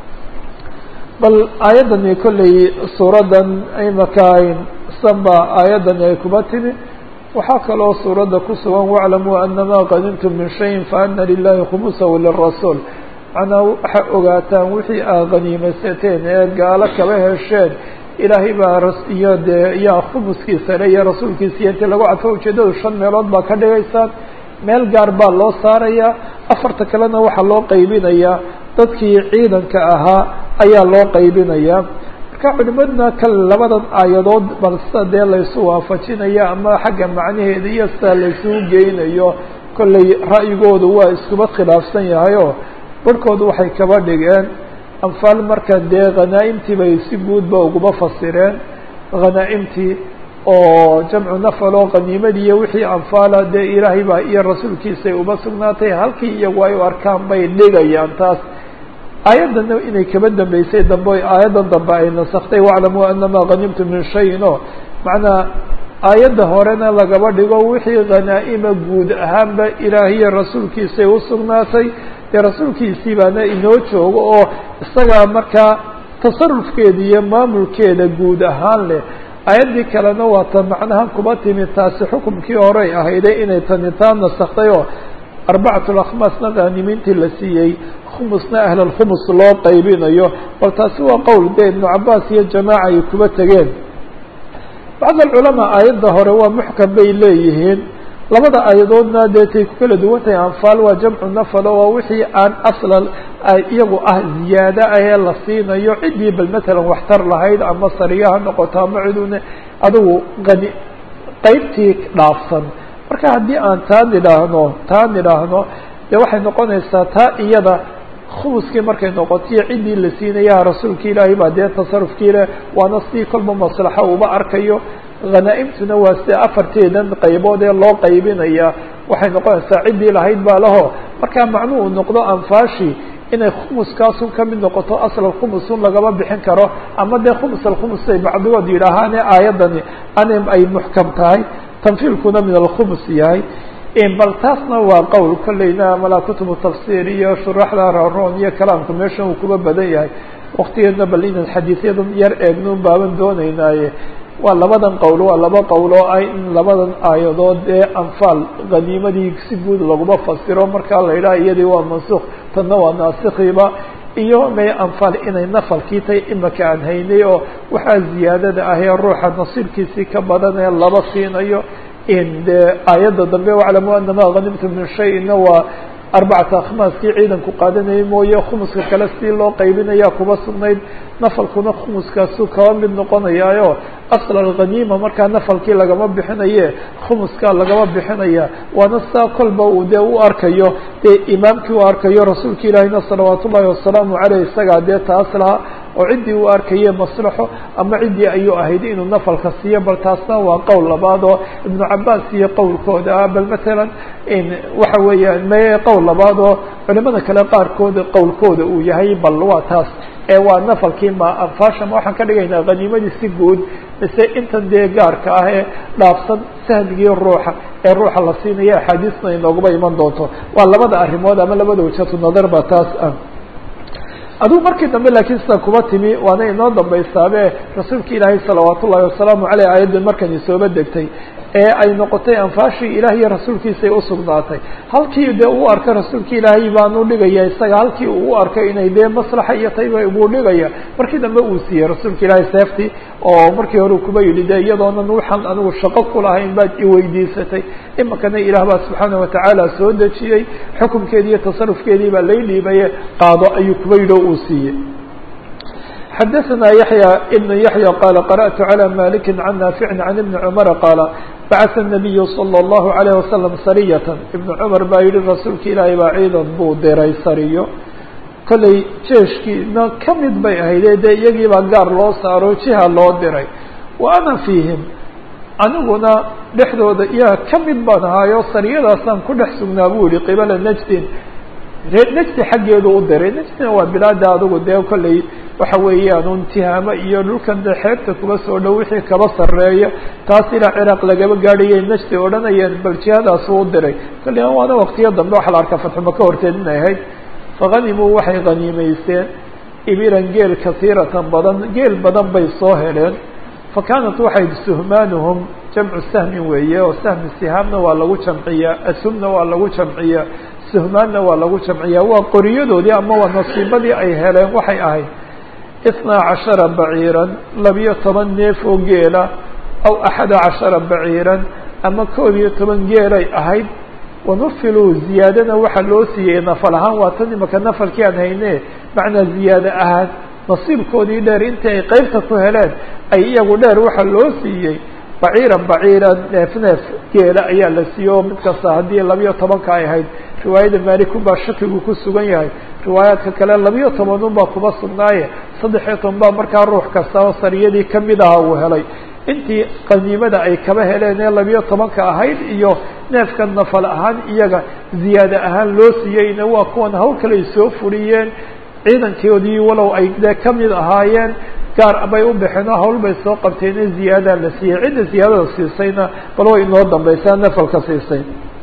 bal aayaddani kolley suuraddan imaka sanba aayaddani ay kuba timi waxaa kaloo suuradda ku sugan waclamuu anama qadimtum min shayin faana lilahi khumusahu lirasuul macnaa waxaa ogaataan wixii aa qaniimaysateen ee gaalo kaba hesheen ilaahay baa iyo dee yaa khumuskiisa le iyo rasuulkiisa iyo intii lagu cadfo ujeedadu shan meelood baa ka dhigaysaan meel gaar baa loo saarayaa afarta kalena waxaa loo qaybinayaa dadkii ciidanka ahaa ayaa loo qaybinayaa marka culimaduna kale labadan aayadood bal sida dee laysu waafajinaya ama xagga macnaheeda iyo sida laysugu geynayo kollay ra'yigoodu waa iskuba khilaafsan yahay oo barhkoodu waxay kaba dhigeen anfaal marka dee khanaa'imtii bay si guudba uguma fasireen khanaa'imtii oo jamcu nafal oo qaniimadii iyo wixii anfaala dee ilaahay baa iyo rasuulkiisay uma sugnaatay halkii iyagu ay u arkaan bay dhigayaan taas aayaddana inay kaba dambeysay dambe aayaddan dambe ay nasaktay waclamuu anama hanimtum min shayin o macnaa aayadda horena lagaba dhigo wixii khanaa'ima guud ahaanba ilaahiyo rasuulkiisay usugnaatay dee rasuulkiisii baana inoo joogo oo isagaa markaa tasarufkeeda iyo maamulkeeda guud ahaan leh aayaddii kalena waa ta macnahan kuba timi taasi xukumkii horey ahayday inay tani taa nasaktay oo arbacatu akhmaasna khaanimiintii la siiyey khumusna ahlalkhumus loo qaybinayo bal taasi waa qowl dee ibnu cabaas iyo jamaaca ay kuba tegeen bacd alculamaa aayadda hore waa muxkam bay leeyihiin labada aayadoodna dee tay ku kala duwan tahay anfaal waa jamcu nafal oo wixii aan asla iyagu ah ziyaada ah ee la siinayo ciddii bal matalan waxtar lahayd ama sariya ha noqoto ama ciduna adigu qani qeybtii dhaafsan marka haddii aan taa nidhaahno taa nidhaahno dee waxay noqonaysaa taa iyada khumuskii markay noqotiyo ciddii la siinaya rasuulka ilaahay baa dee tasarufkii leh waana si kolba maslaxo uba arkayo hanaa-imtuna waa sida afarteedan qaybood ee loo qaybinaya waxay noqonaysaa ciddii lahayd baa laho markaa macnuu uu noqdo anfaashi inay khumuskaasun ka mid noqoto asl khumusun lagama bixin karo ama dee khumus alkhumus ay bacdigood yidhaahaane aayaddani anim ay muxkam tahay tanfiilkuna min alkhumus yahay bal taasna waa qowl kolleyna malaa kutubu tafsiir iyo shuraxda raroon iyo kalaamku meeshan uu kuba badan yahay waktigeedna bal inaan xadiisyadan yar eegnoon baaban dooneynaaye waa labadan qowl waa laba qowl oo ah in labadan aayadood ee anfaal haniimadii si guud laguma fasiro markaa la yidhaha iyadii waa mansukh tanna waa naasikiiba iyo may anfaal inay nafalkii tay imaka aan haynay oo waxaa ziyaadada ah ee ruuxa nasiibkiisii ka badan ee laba siinayo in de aayadda dambe waclamu anama hanimtum min shayna waa arbacata akhmaaskii ciidanku qaadanayay mooye khumuska kale si loo qaybinaya kuba sugnayd nafalkuna khumuskaasu kaba mid noqonayaayo asl alghaniima markaa nafalkii lagama bixinaye khumuskaa lagama bixinaya waana saa kolba uu dee u arkayo dee imaamkii u arkayo rasuulka ilaahina salawaat ullahi wasalaamu caleyh isagaa dee taas lahaa oo ciddii uu arkaye maslaxo ama ciddii ayuu ahayd inuu nafalka siiyo bal taasna waa qowl labaad oo ibnu cabaas iyo qowlkooda ah bal matalan waxa weeyaan me qowl labaad oo culimada kale qaarkooda qowlkooda uu yahay bal waa taas ee waa nafalkii ma anfaasha ma waxaan ka dhigaynaa haniimadii si guud mise intan dee gaarka ah ee dhaafsan sahmigii ruuxa ee ruuxa la siinaya axaadiisna inoogaba iman doonto waa labada arrimood ama labada wajhatu nadar ba taas ah adigu markii dambe laakiin sida kuba timi waana inoo dambaysaabe rasuulka ilaahay salawaat ullahi wasalaamu caleyh aayaddan markan isooba degtay ee ay noqotay anfaashii ilaah iyo rasuulkiisay usugnaatay halkii dee uu arka rasuulka ilaahay baanu dhigaya isaga halkii uu u arkay inay dee maslaxa iyo tayba buu dhigaya markii dambe uu siiyey rasuulka ilaahay seeftii oo markii hore kuba yidhi de iyadoonan waxaan anigu shaqo kulahayn baad iweydiisatay imakana ilaah baa subxaana watacaala soo dejiyey xukumkeedii iyo tasarufkeedii baa lay dhiibaye qaado ayuu kuba yidhi oo uu siiyey xadaثna yaحyى بن yaحyى qala qarأtu عlى maliki can naafici can ibni cmara qaala bacثa الnabiyu slى الlahu عalيه wasalam sariyat ibn cumar baa yihi rasuulka ilaahay baa ciidan buu diray sariyo kollay jeeshkiina kamid bay ahayde dee iyagii baa gaar loo saaro jiha loo diray wa ana fiihim aniguna dhexdooda iyaga kamid baan ahaayo sariyadaasaan ku dhex sugnaa buu yihi qibala najdin reer nejdi xaggeedu u diray nejdina waa bilaada adugu dee kollay waxa weeyaan un tihaamo iyo dhulkan dee xeebta kuba soo dhow wixii kaba sarreeya taas ilaa ciraaq lagaba gaadhayay nejdi odhanayeen bal jihadaas u diray kolley waana waqtiyo dambe waxaa la arkaa fatxumaka horteed inay ahayd fahanimuu waxay haniimeysteen ibiran geel kasiiratan badan geel badan bay soo heleen fa kaanat waxay suhmaanuhum jamcu sahmin weeye oo sahmi sihaamna waa lagu jamciyaa asumna waa lagu jamciyaa suhmaanna waa lagu jamciyaa waa qoriyadoodii ama waa nasiibadii ay heleen waxay ahayd itnaa cashara baciiran labiyo toban neef oo geela aw axada cashara baciiran ama koob iyo toban geelay ahayd wanufiluu ziyaadana waxaa loo siiyey nafal ahaan waa tan imaka nafalkii aan hayne macnaa ziyaade ahaan nasiibkoodii dheer intii ay qeybta ku heleen ay iyagu dheer waxaa loo siiyey baciiran baciiran neef neef geela ayaa la siiyey oo mid kasta haddii labiyo tobanka ay ahayd riwaayada maalikun baa shakigu ku sugan yahay riwaayaadka kale labiyo tobanun baa kuba sugnaaye saddexiyo toban baa markaa ruux kasta oo sariyadii kamid aha uu helay intii qaniimada ay kaba heleen ee labiyo tobanka ahayd iyo neefka nafal ahaan iyaga ziyaade ahaan loo siiyeyna waa kuwan hawl kale ay soo furiyeen ciidankoodii walow ay dee kamid ahaayeen gaar bay u baxeen oo hawl bay soo qabteen in ziyaadaa la siiyey cidda ziyaadada siisayna bal way inoo dambaysaa nafalka siisay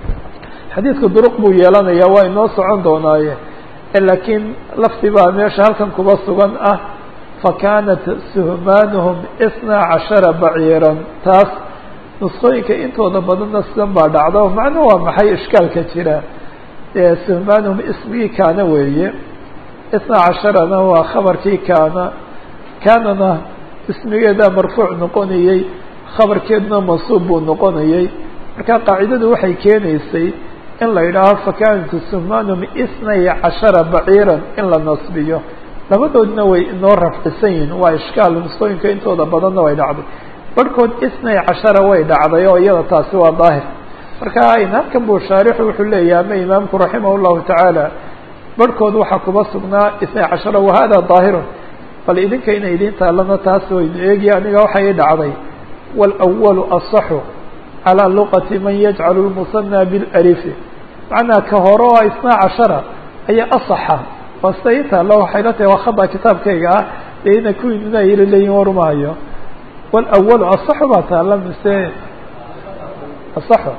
xadiidka duruq buu yeelanayaa waa inoo socon doonaaye laakiin lafdi baa meesha halkan kuba sugan ah fakanat suhmaanuhum isnaa cashara baciiran taas nuskooyinka intooda badanna sidan baa dhacda macnuhu waa maxay ishkaalka jira suhmaanuhum ismigii kaana weeye isnaa casharana waa khabarkii kaana kaanana ismigeedaa marfuuc noqonayey khabarkeeduna mansuub buu noqonayey marka qaacidadu waxay keenaysay in la yidhaaho fakanat suhmaanuhum isnay cashara baciiran in la nasbiyo labadoodna way inoo rafcisan yihin waa ishkaal nusooyinka intooda badanna way dhacday barhkood isnay cashara way dhacday oo iyada taasi waa daahir marka halkan buu shaarixu wuxuu leeyahay ama imaamku raximah llahu tacaala barhkood waxaa kuba sugnaa isnay cashara wahada daahirun bal idinka inay idiin taalana taas waynu eegi aniga waxay dhacday wاlأwalu aصaxu calى luqati man yajcalu lmusanى bilarifi macnaa ka hore oo isnaa cashara ayaa asaxa waa sida ii taalo waxay la tahay waa khada kitaabkayga ah dee ina kuwiinina yiri leeyihin warmahayo wاlأwalu aصaxu baa taala mise aصaxu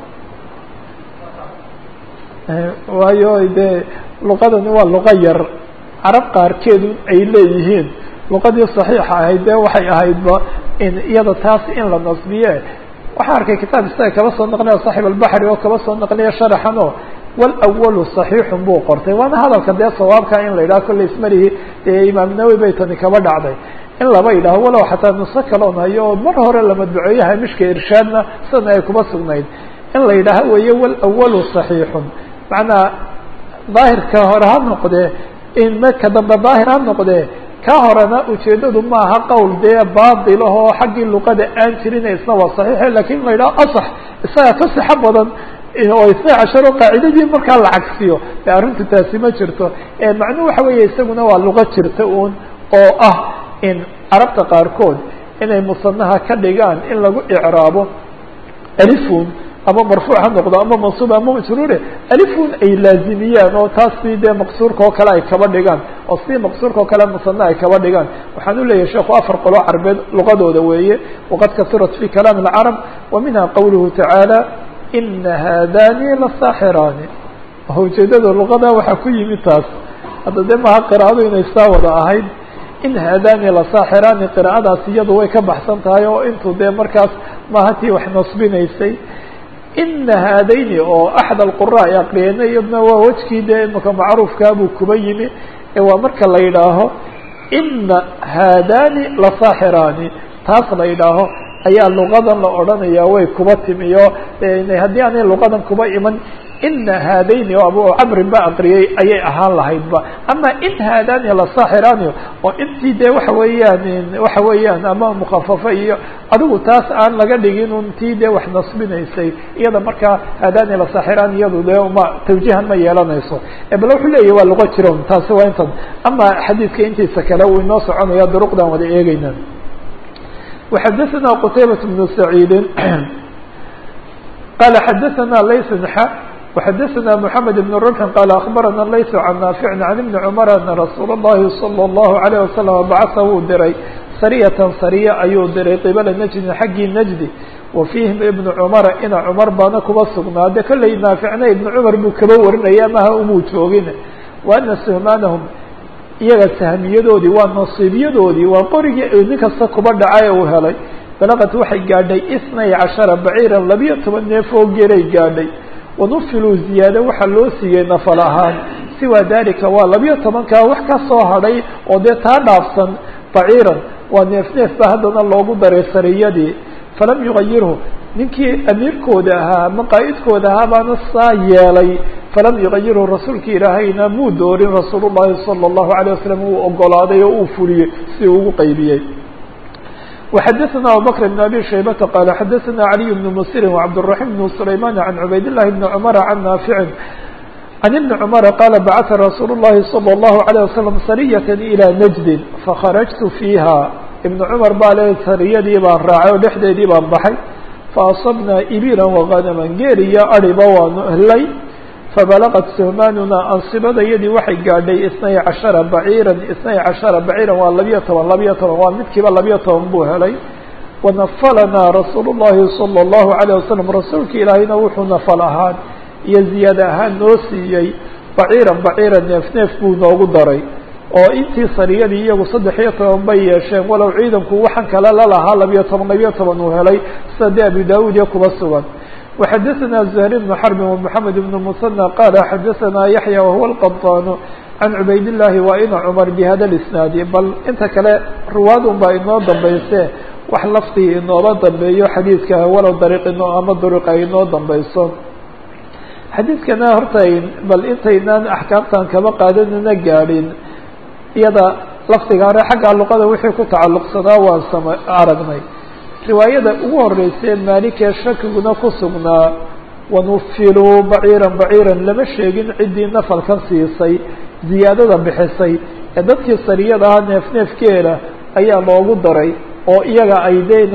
waayo dee luqadani waa luqa yar carab qaarkeedu ay leeyihiin luqadii صaxiixa ahayd dee waxay ahaydba in iyada taas in la nasbiye waxaan arkay kitaab isaga kaba soo naqliya صaxib albaxri oo kaba soo naqliya sharaxan oo wاlأwalu صaxiixun buu qortay waana hadalka dee sawaabka in la yidhaho kolley ismarihi dee imaam nawowi bay tani kaba dhacday in laba yidhaho walow xataa nuso kaloon hayo oo mar hore la madbuceeyo hamishka irshaadna sana ay kuba sugnayd in la yidhaaho weeye wاlأwalu صaxiixun macnaa daahirka hore ha noqdee in marka dambe daahir ha noqdee ka horena ujeedadu maaha qowl dee baatil ahoo xaggii luqada aan jirin isna waa saxiixe lakin la yidhaho asax isaga ka sixo badan oo isna casharo qaacidadii markaa la cagsiyo de arrintu taasi ma jirto macnuhu waxa weeye isaguna waa luqo jirta uun oo ah in carabta qaarkood inay musanaha ka dhigaan in lagu icraabo alifun ama marfuuc ha noqdo ama mansuub ama majruure alifun ay laazimiyaan oo taas si dee maqsuurka oo kale ay kaba dhigaan oo si maqsuurka oo kale musana ay kaba dhigaan waxaan u leeyahay sheekhu afar qolo carbeed luqadooda weeye waqad kasurat fi kalaam اlcarab wa minha qawluhu tacaala ina haadani lasaaxiraani ujeedada luqada waxaa ku yimid taas hadda dee maha qiraa'adu inay saa wada ahayd in haadani lasaaxiraani qiraa'adaas iyadu way ka baxsan tahay oo intuu dee markaas maaha tii wax nasbinaysay ina haadayni oo axad alqura ay aqriyeyna iyadna waa wejkii dee imaka macruufkaabuu kuba yimi ee waa marka la yidhaaho ina haadani lasaaxiraani taas la yidhaaho ayaa luqadan la odhanaya way kuba timiyo haddii aanay luqadan kuba iman ina haadayni oo abu camrin ba aqriyey ayay ahaan lahaydba ama in haadani lasaaxiraani oo intii dee waxa weeyaan waxa weeyaan ama mukafafo iyo adigu taas aan laga dhigin un tii dee wax nasbinaysay iyada markaa haadani lasaaxiraani iyadu dee ma tawjihan ma yeelanayso bal wuxuu leeyahy waa luqo jiro taasi waa intan ama xadiidka intiisa kale uu inoo soconaya duruqdan wada eegeyna وxdثna qتaybة بن سعيid qال xdثna layث ح وxdثna محمد بن رمح qال أخبرna layث عن نافع عن بن عمر أن رsuuل اللhi صلى الله عليه وسلم bcث wuu diray sرية sرية ayuu diray qبلa نجdi xaggii نجdi وفيهim iبن cمر ina cمر baana kuba sugnaade kolley نaaficna iبن cمر buu kaba warinaya maha umuu joogin وأna سhmاnهم iyaga sahmiyadoodii waa nasiibyadoodii waa qorigii nin kasta kuba dhacay uu helay balaqad waxay gaadhay isnay cashara baciiran labiyo toban neef oo geelay gaadhay wanufiluu ziyaade waxaa loo siiyey nafal ahaan siwaa dalika waa labiyo tobankaa wax ka soo hadhay oo dee taa dhaafsan baciiran waa neef neef ba haddana loogu daray sariyadii falam yugayirhu ninkii amiirkooda ahaa ama qaa'idkooda ahaa baana saa yeelay falam yugayirhu rasuulka ilaahayna muu doorin rasuul llahi salى الlahu عalيه wasalam uu ogolaaday oo uu fuliyey si uu ugu qaybiyey وxadثna abubكر بن abي شhaybةa qال xadثna عalي بن msir وcبدالرحيم بن سlayman عan cubayd الlahi بn cmر عan naafiع عن بن cمر qال bcث رasuul الlahi صلى الlaه عليه وسلم sرية إلى نجد فkخرجت فيha iبن cمر baa le sariyadii baan raacay oo dhexdeedii baan baxay faأصبna ibila وغنما geel iyo ariba waanu helay fabalغت سhmanuna ansibadayadii waxay gaadhay اثنay caشhaرa baciirا اثنay caشhaرa baciirا waa labiyo toban labiyo toban waa midkiiba labiyo toban buu helay wanafalnaa rasuul الlahi صلى الlaهu عليه وسلم rasuulka ilaahayna wuxuu nafal ahaan iyo ziyaada ahaan noo siiyey baciiran baciira neef neef buu noogu daray oo intii sariyadii iyagu saddex iyo toban bay yeesheen walow ciidanku waxaan kale lalahaa labiyo toban labiyo toban uu helay sida dee abu daud iyo kuba sugan وxadثna زهير بن حرب ومحamed بن مثنى qال xadثna yaحyى وهuوa الqبطاn عan cubayd الlahi wa ina cmر bhada الاسناadi bal inta kale ruwaad un baa inoo dambayse wax laftii inooba dambeeyo xadiidka walow dariiq inoo ama duruq ay inoo dambayso xadiidkana horta bal intaynaan axkaamtan kaba qaadanina gaadhin iyada lafdiga hore xagga luqada wixii ku tacalluqsanaa waan sama aragnay riwaayada ugu horeysee maalikee shakiguna ku sugnaa wanufiluu baciiran baciiran lama sheegin ciddii nafalkan siisay ziyaadada bixisay ee dadkii sariyada ah neef neefkeeda ayaa loogu daray oo iyaga ay de inay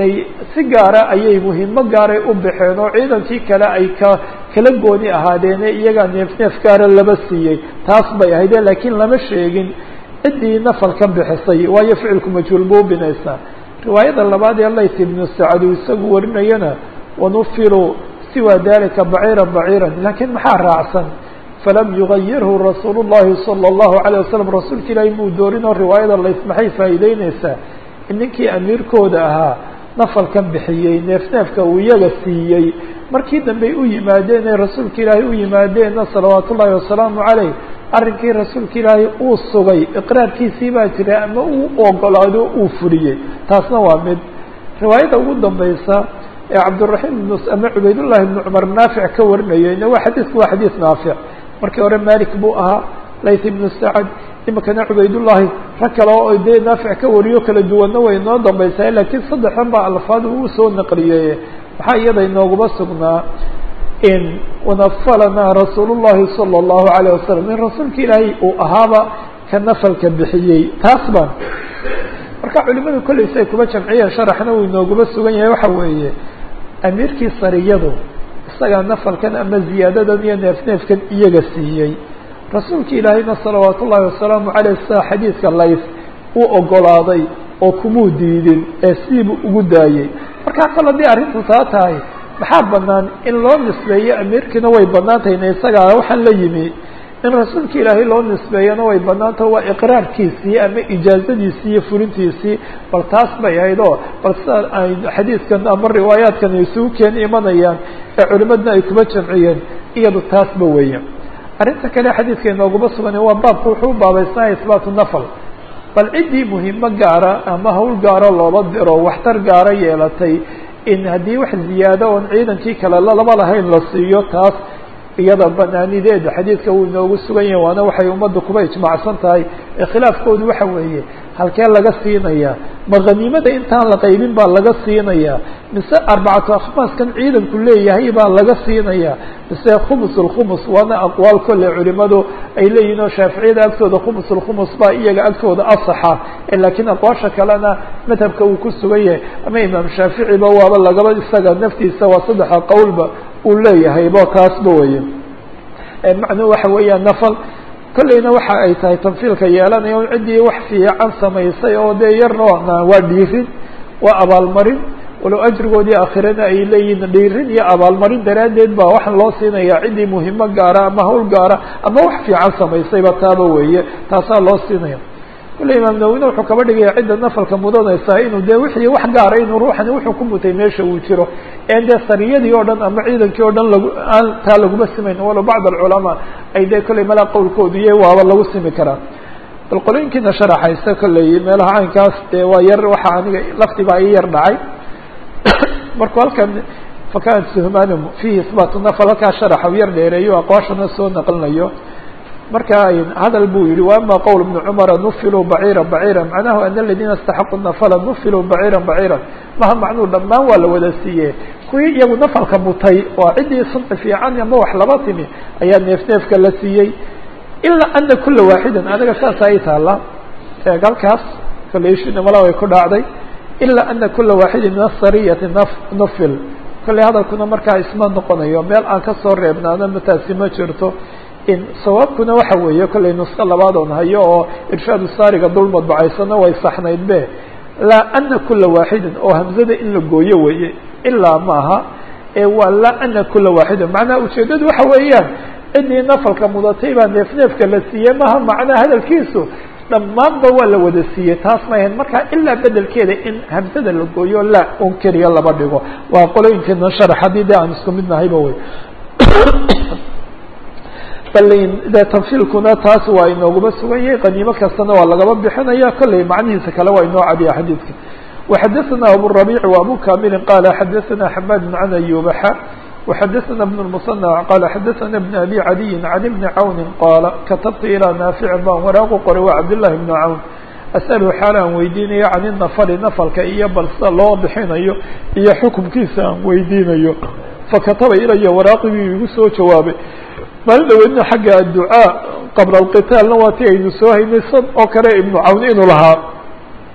si gaara ayay muhimo gaaray u baxeen oo ciidankii kale ay ka kala gooni ahaadeene iyagaa neef neef gaara laba siiyey taas bay ahayde laakiin lama sheegin ciddii nafal ka bixisay waayo ficilku majhuul buu binaysaa riwaayada labaad ee layt ibnu sacad uu isagu warinayana wanufiru siwa dalika baciira baciira laakiin maxaa raacsan falam yugayirhu rasuul llahi salى اllahu alayه wasalam rasuulka ilaahi muu doorin oo riwaayada lays maxay faa'iideyneysaa in ninkii amiirkooda ahaa nafalkan bixiyey neef neefka uu iyaga siiyey markii dambey u yimaadeen ee rasuulka ilaahay u yimaadeenna salawaat ullahi wasalaamu caleyh arrinkii rasuulka ilaahay uu sugay iqraarkiisii baa jira ama uu ogolaado uu fuliyey taasna waa mid riwaayada ugu dambaysa ee cabdiraxiim ibn ama cubaydullahi ibnu cumar naafic ka warinayeyna waa xadiisku waa xadiis naafic markii hore malik buu ahaa layt ibnu sacad imikana cubaydullahi rag kale oo dee naafic ka wariyo kala duwanna way inoo dambaysaa laakiin saddexdan baa alfaad uu usoo naqliyey maxaa iyada inooguma sugnaa in wanafalanaa rasuul llahi salى اllahu alayه wasalam in rasuulka ilaahay uu ahaaba ka nafalka bixiyey taas baan marka culimadu kolley si ay kuma jamciyeen sharaxna uu inooguma sugan yahay waxa weeye amiirkii sariyadu isagaa nafalkan ama ziyaadadan iyo neef neefkan iyaga siiyey rasuulka ilaahayna salawaat ullahi wasalaamu caleyh sida xadiidka lays uu ogolaaday oo kumuu diidin ee sidiibuu ugu daayey markaa kol haddii arrintu taa tahay maxaa banaan in loo nisbeeyo amiirkiina way banaan tahay ina isagaa waxaan la yimi in rasuulka ilaahay loo nisbeeyana way banaantaho waa iqraarkiisii ama ijaazadiisii iyo fulintiisii bal taas bay ahayd oo bal sida ay xadiidkan ama riwaayaadkan ay isugu keen imanayaan ee culimadna ay kuma jamciyeen iyadu taasba weeye arrinta kale xadiidka inooguma sugan waa baabku wuxuu u baabaysnaya isbaatu nafal bal ciddii muhimo gaara ama hawl gaaro loola diro waxtar gaara yeelatay in haddii wax ziyaado oon ciidankii kale laba lahayn la siiyo taas iyada banaanideeda xadiidka wuu inoogu sugan yahay waana waxay ummadda kuba ijmaacsan tahay ee khilaafkoodu waxa weeye halkee laga siinayaa ma khaniimada intaan la qaybin baa laga siinayaa mise arbacatu akhmaaskan ciidanku leeyahay baa laga siinayaa mise khumus lkhumus waana aqwaal kolle culimadu ay leeyihin oo shaaficiyada agtooda khumus lkhumus baa iyaga agtooda asaxa laakiin aqwaasha kalena madhabka uu ku sugan yahay ama imaam shaaficiba waaba lagaba isaga naftiisa waa saddexa qowlba uu leeyahay bo taasba weye macnuhu waxa weeyaan nafal kolleyna waxa ay tahay tanfiilka yeelanaya un ciddii wax fiican samaysay oo dee yarna waa dhiirin waa abaalmarin walow ajrigoodii aakhirana ay leeyihin dhiirin iyo abaalmarin daraaddeed baa waxaan loo siinaya ciddii muhimo gaara ama hawl gaara ama wax fiican samaysayba taaba weeye taasaa loo siinaya kule imaam nawine wuxuu kaba dhigaya cidda nafalka mudanaysaa inuu dee wixii wax gaara inuu ruuxani wuxuu ku mutay meesha uu jiro en dee sariyadii oo dhan ama ciidankii oo dhan lagu aan taa laguma simayn walow bacd alculamaa ay dee kolley malaa qowlkoodu iyo waaba lagu simi karaa bal qolooyinkiina sharaxaysa kolley meelaha caynkaas dee waa yar waxa aniga lafti baa ii yar dhacay markuu halkan fakanat suhmanum fihi isbaatu nafal halkaa sharaxa u yar dheereeyo aqwaashana soo naqlinayo marka hadal buu yihi وama qwl بن cmra nufiluu bacيirا bacيirا macnahu an اladina اstaxaqu nafla nufiluu bacيirا bacيirا maha macnuu dhamaan waa la wada siiye kuwii iyagu nafalka mutay oo ciddii sunci fiican ama wax laba timi ayaa neef neefka la siiyey ilaa ana kula waaxida aniga saasa ay taala eeg halkaas kaleshina mala way ku dhacday ilaa ana kula waaxidi min asariyati nufil kolley hadalkuna markaa isma noqonayo meel aan kasoo reebnaano mataasi ma jirto sawaabkuna waxa weeye kollay nusko labaad oon hayo oo irshaadu saariga dul madbacaysana way saxnayd be laa ana kula waaxidin oo hamzada in la gooyo weeye ilaa maaha ee waa laa ana kula waaxidin macnaha ujeedadu waxa weeyaan ciddii nafalka mudatay baa neef neefka la siiyey maha macnaha hadalkiisu dhammaanba waa la wada siiyey taas ma ahayn marka ilaa bedelkeeda in hamzada la gooyo laa un keliya laba dhigo waa qolooyinkeena sharax haddii de aan isku mid nahayba wey de tanfiilkuna taas waa inooguma sugan yahay qaniimo kastana waa lagaba bixinaya kolley macnihiisa kale waa inoo cadiya xadiidka وxadaثna aburaبيع وabu kamili qala xadaثna xmad عan ayubaxa وxadaثna بن المصنع qala xadaثna بن abi عadiyi عan بni cawni qala katabtu ilىa naafici baan waraaqu qoray wa cabdالlahi بn cawn asأlhu xaal aan weydiinayo can الnafli nafalka iyo bal sida loo bixinayo iyo xukumkiisa aan weydiinayo fakataba ilaya waraaqigii igu soo jawaabay maalin dhaweydna xagga adducaa qabla alqitaalna waa ti aynu soo haynay sad oo kale ibnu cawn inuu lahaa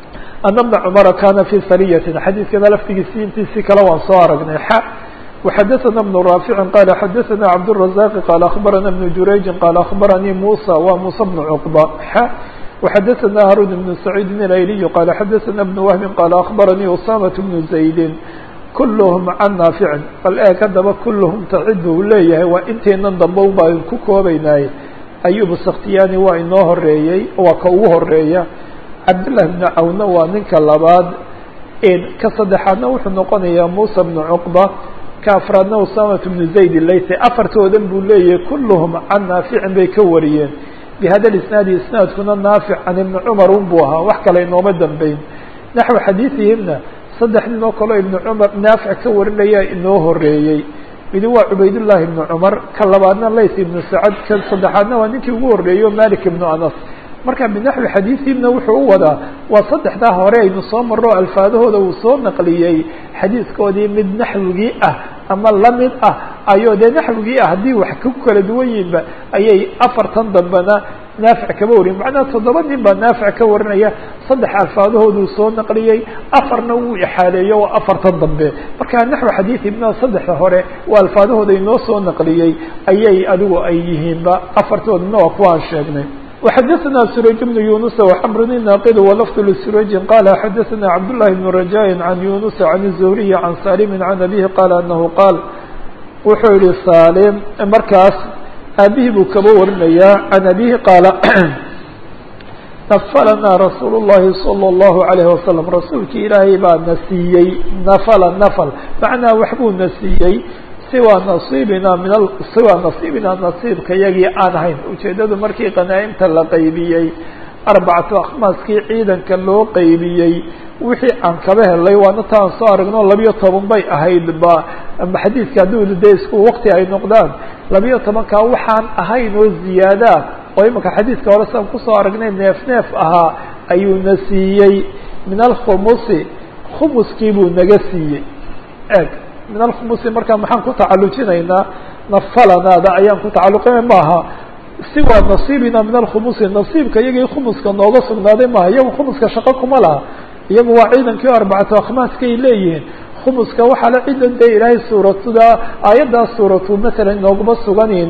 ana bna cumara kana fi sariyatin xadiidkana laftigiisi intiisii kale waan soo aragnay xa وxadثna بن رافع qال xadثna cبدالرزاq qال أخبرna بن جurayج qال أخبرnيi موسى wa موسى بن cقبة x وxadثna هاrون بن سعيد الأيلي qال xadثna بن وهب qال أخبرnيi أسامة بن زaيد kulhm can naaficin bal eeg haddaba kulluhum tacid buu leeyahay waa inteenan dambe un baa ku koobaynaay ayubu saktiyani waa inoo horeeyey waa ka ugu horeeya cabdالlah بn cawnna waa ninka labaad ka saddexaadna wuxuu noqonayaa muسى بن cqبة ka afraadna usamat بن zayd layse afartoodan buu leeyahay kulluhum can naaficin bay ka wariyeen bihada isnaadi isnaadkuna naafic can ibni cumar un buu ahaa wax kale inooma dambeyn naxو xadiiثihimna saddex nin oo kaleo ibnu cumar naafic ka warinaya inoo horeeyey midi waa cubaydullahi ibnu cumar ka labaadna lays ibnu sacad ka saddexaadna waa ninkii ugu horeeyo malik ibnu anas marka binaxwi xadiiثihimna wuxuu u wadaa waa saddexdaa hore aynu soo maro alfaadahooda uu soo naqliyey xadiiskoodii mid naxwigii ah ama lamid ah ayoo dee naxwigii ah haddii wax ku kala duwan yihinba ayay afartan dambena naafic kama wariyen macnaha toddoba nin baa naafic ka warinaya saddex alfaadahooduu soo naqliyey afarna wuu ixaaleeyo waa afartan dambe marka naxwi xadiiث ibna saddexda hore waa alfaadahooda inoo soo naqliyey ayay adigu ay yihiinba afartoodna waa kuwaan sheegnay وxadثna سurayج بن يuنس وxمr الناqd ولفظ لسurayج qال xadثna cبداللahi بن رجاء عن يuنس عن الزهري عن سالم عن أبيه qال أنه qاal wuxuu yihi sاlم markaas aabihii buu kaba warinaya عن أبيه qاaل نفlna رasuuل اللhi صلى الله عليه وسلم rasuulki ilaahay baa na siiyey نفl نفl مaعنaa waxbuu na siiyey siwa nasiibina min siwa nasiibina nasiibka yagii aan ahayn ujeedadu markii qanaa'imta la qaybiyey arbacatu akhmaaskii ciidanka loo qaybiyey wixii aan kaba helay waana taan soo aragno labiyo toban bay ahayd ba ama xadiiska hadduu de isku wakti ay noqdaan labiyo tobankaa waxaan ahayn oo ziyaadaa oo imika xadiiska hore saan kusoo aragnay neef neef ahaa ayuu na siiyey min alkhumusi khumuskii buu naga siiyey eg min alkhumusi markaa maxaan ku tacalujinaynaa nafalanaada ayaan ku tacaluqina maaha siwa nasiibina min alkhumusi nasiibka iyagii khumuska nooga sugnaaday maaha iyagu khumuska shaqo kuma laha iyagu waa ciidankii o arbacatu akhmaaskay leeyihiin khumuska waxaa la cidan dee ilaahay suuratuda aayaddaas suuratu masalan inooguma suganiin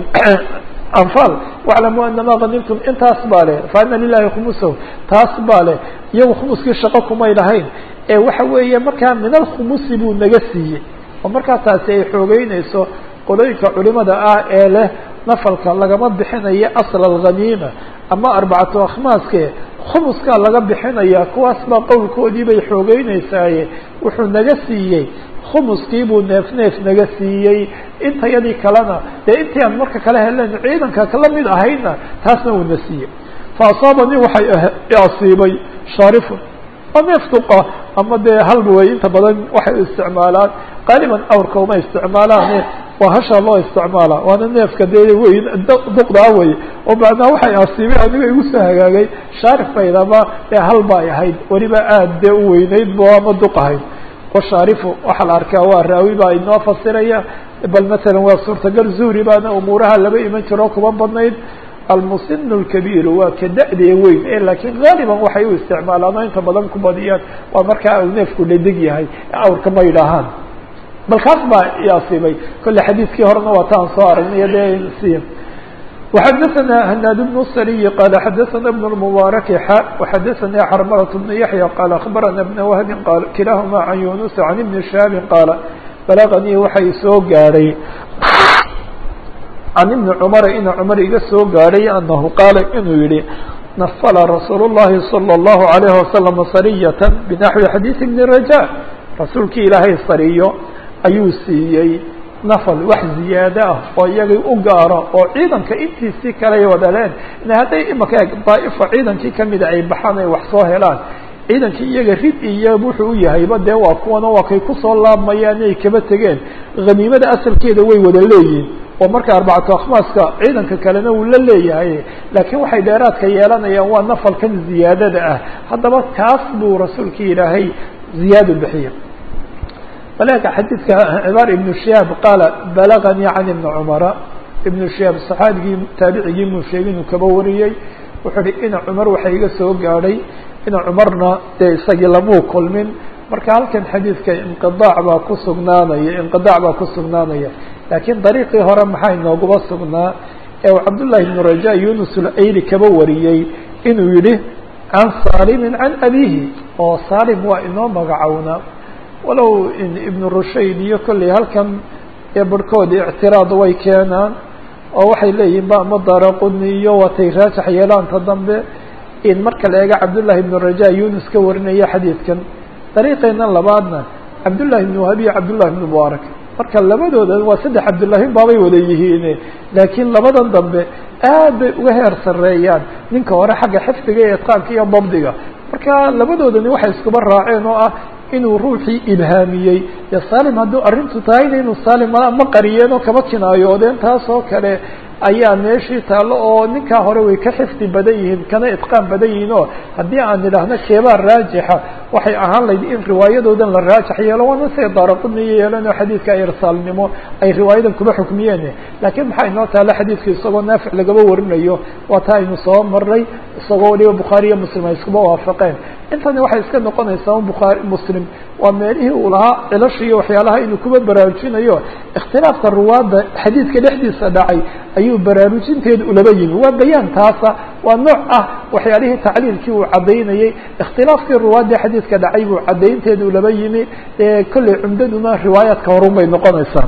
anfal waclamuu anama ganimtum intaas baa leh fa ana lilahi khumusahu taas baa leh iyagu khumuskii shaqo kumay lahayn ee waxa weeye markaa min alkhumusi buu naga siiyey oo markaa taasi ay xoogeynayso qolooyinka culimada ah ee leh nafalka lagama bixinayo asl alghaniima ama arbacatu akhmaaske khumuskaa laga bixinaya kuwaas baa qowlkoodii bay xoogeynaysaye wuxuu naga siiyey khumuskii buu neef neef naga siiyey intayadii kalena dee intii aan marka kale helen ciidanka la mid ahayna taasna uu na siiyey fa asaabanii waxay asiibay shaarifun waa neef duqa ama dee halba wey inta badan waxay isticmaalaan qaaliban awrka uma isticmaalaane waa hashaa loo isticmaala waana neefka dee weyn duqdaa wey oo macnaa waxay asiibay aniga igu soo hagaagay shaarif baydama ee halba ay ahayd weliba aada dee u weyneyd bo ama duq ahayd washaarifu waxaa la arkaa waa raawi baa inoo fasiraya bal matalan waa suurtagal zuhri baana umuuraha laba iman jiro kuma badnayd almusin اlkabiir waa ka da-dee weyn e laakiin gaaliban waxay u isticmaalaan oo inta badan ku badiyaan waa markaa u neefku dhedeg yahay awrka ma yidhaahaan bal kaas baa iasiibay kolle xadiiskii horena waa taan soo aragnay de si وxadثna hnaad بن الsriي qال xadثna بن المبارك x وxadثnي xrmلة بن يحيى qال أخبرna بن وهب qال kilahma عن يuنس عن بن شهاب qاaل بلغنيi waxay soo gaadhay عن بن cمر ina cمر iga soo gaadhay أنه qاaل inuu yihi نفل رsuuل اللhi صلى الله عليه وسلم صرية بنحوi xadيiث بن رجاء rasuulkii ilaahay sariyo ayuu siiyey nafal wax ziyaado ah oo iyagii u gaaro oo ciidanka intiisii kaley wadaleen hadday imaka eg daa'ifa ciidankii kamida ay baxaan ay wax soo helaan ciidankii iyaga rid iyo wuxuu u yahayba dee waa kuwana waa kay kusoo laabmayaan ay kaba tegeen haniimada asalkeeda way wada leeyihin oo marka arbacatu akhmaaska ciidanka kalena uu la leeyahay laakiin waxay dheeraadka yeelanayaan waa nafalkan ziyaadada ah haddaba kaas buu rasuulkii ilaahay ziyaado bixiya balka xadiidka cibaar ibnu shihaab qaala balaganii can ibni cumara ibnu shihaab saxaabigii taabicigii muu sheegay inuu kaba wariyey wuxuu uhi ina cumar waxa iga soo gaadhay ina cumarna dee isagii lamuu kulmin marka halkan xadiidka inqiaac baa ku sugnaanaya inqiaac baa ku sugnaanaya laakiin dariiqii hore maxaa inooguba sugnaa ee uu cabdullahi ibnu raja yunus ulayli kaba wariyey inuu yihi can salimin can abihi oo salim waa inoo magacownaa walow ibnu rushayd iyo kolley halkan ee barhkoodi ictiraad way keenaan oo waxay leeyihin ba ama daraquni iyo watay raajax yeelaanta dambe in marka la eega cabdullahi ibnu raja yunus ka warinaya xadiidkan dariiqeena labaadna cabdullahi ibnu wahabi iyo cabdullahi ibnu mubaarak marka labadooda waa saddex cabdullaahin baabay wada yihiin laakiin labadan dambe aad bay uga heer sareeyaan ninka hore xagga xifdiga iyo itqaanka iyo dabdiga marka labadoodani waxay iskuba raaceen oo ah inuu ruuxii ibhaamiyey dee salim hadduu arrintu tahayna inuu salim ma qariyeen oo kama kinaayoodeen taas oo kale ayaa meeshii taallo oo ninkaa hore way ka xifdi badan yihiin kana itqaan badan yihiin oo haddii aan idhaahno keebaa raajixa waxay ahaan layd in riwaayadoodan la raajax yeelo waana siday daaraquniyo yeelan oo xadiidka irsaalnimo ay riwaayadan kuba xukmiyeen laakiin maxaa inoo taala xadiidka isagoo naafic lagaba warinayo waa taa aynu soo maray isagoo waliba bukhaari iyo muslim ay iskuba waafaqeen intani waxay iska noqonaysaa bukhaari muslim waa meelihii uu lahaa cilasha iyo waxyaalaha inuu kuba baraarujinayo ikhtilaafka ruwaadda xadiidka dhexdiisa dhacay ayuu baraarujinteeda ulaba yimi waa bayaan taasa waa nooc ah waxyaalihii tacliilkii uu caddaynayey ikhtilaafkii ruwaaddii xadiidka dhacay buu caddaynteeda ulaba yimi kolley cumdaduna riwaayaadka horun bay noqonaysaa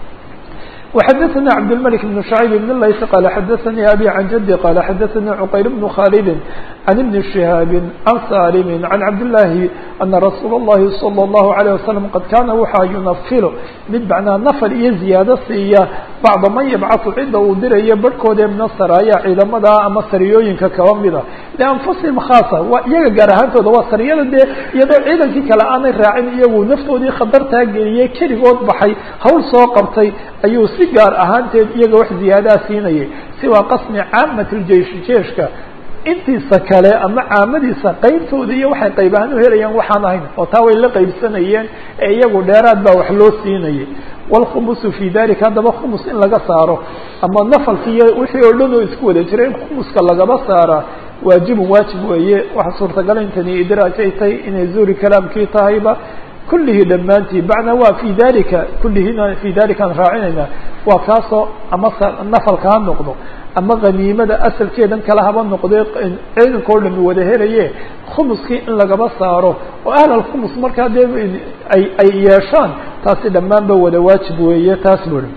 وxdثnي cبدالملك بن شhعيب بن لyث qال xdثnي أbي عن جدي qال xdثnي cqyل بن khالد عن بن شهاaب عن sالم عن cبداللahi أنa رsuuل اللhi صلى الله عليه وسلم qad kana waxa ينfl mid macnaa نfl iyo زiyaado siiya bacda man yبcaثu cida uu dirayo barhkoode min الsرايا ciidamada ama sariyooyinka kaba mida لأنfusihim khاaصة waa iyaga gaar ahaantooda waa sariyada dee iyadoo ciidankii kale aanay raacin iyagu naftoodii khatartaa geliyey keligood baxay hawl soo qabtay ayuu si gaar ahaanteed iyaga wax ziyaadaa siinayay siwaa qasmi caamat ljeish jeeshka intiisa kale ama caamadiisa qeybtooda iyo waxay qayb ahaan u helayaan waxaan ahayn oo taa way la qaybsanayeen ee iyagu dheeraad baa wax loo siinayay wاlkhumusu fi dalika haddaba khumus in laga saaro ama nafalki iyo wixii oo dhan oo isku wada jira in khumuska lagaba saaraa waajibun waajib weeye waxa suurtagala intani idraaj ay tahay inay zuuri kalaamkii tahayba kullihi dhammaantii bacna waa fi dalika kullihina fi dalikaan raacinayna waa kaasoo ama nafalka ha noqdo ama khaniimada asalkeedan kale haba noqdee ciidanka o dhami wada helaye khumuskii in lagaba saaro oo ahl alkhumus markaa dee ay ay yeeshaan taasi dhammaanba wada waajib weeye taas buri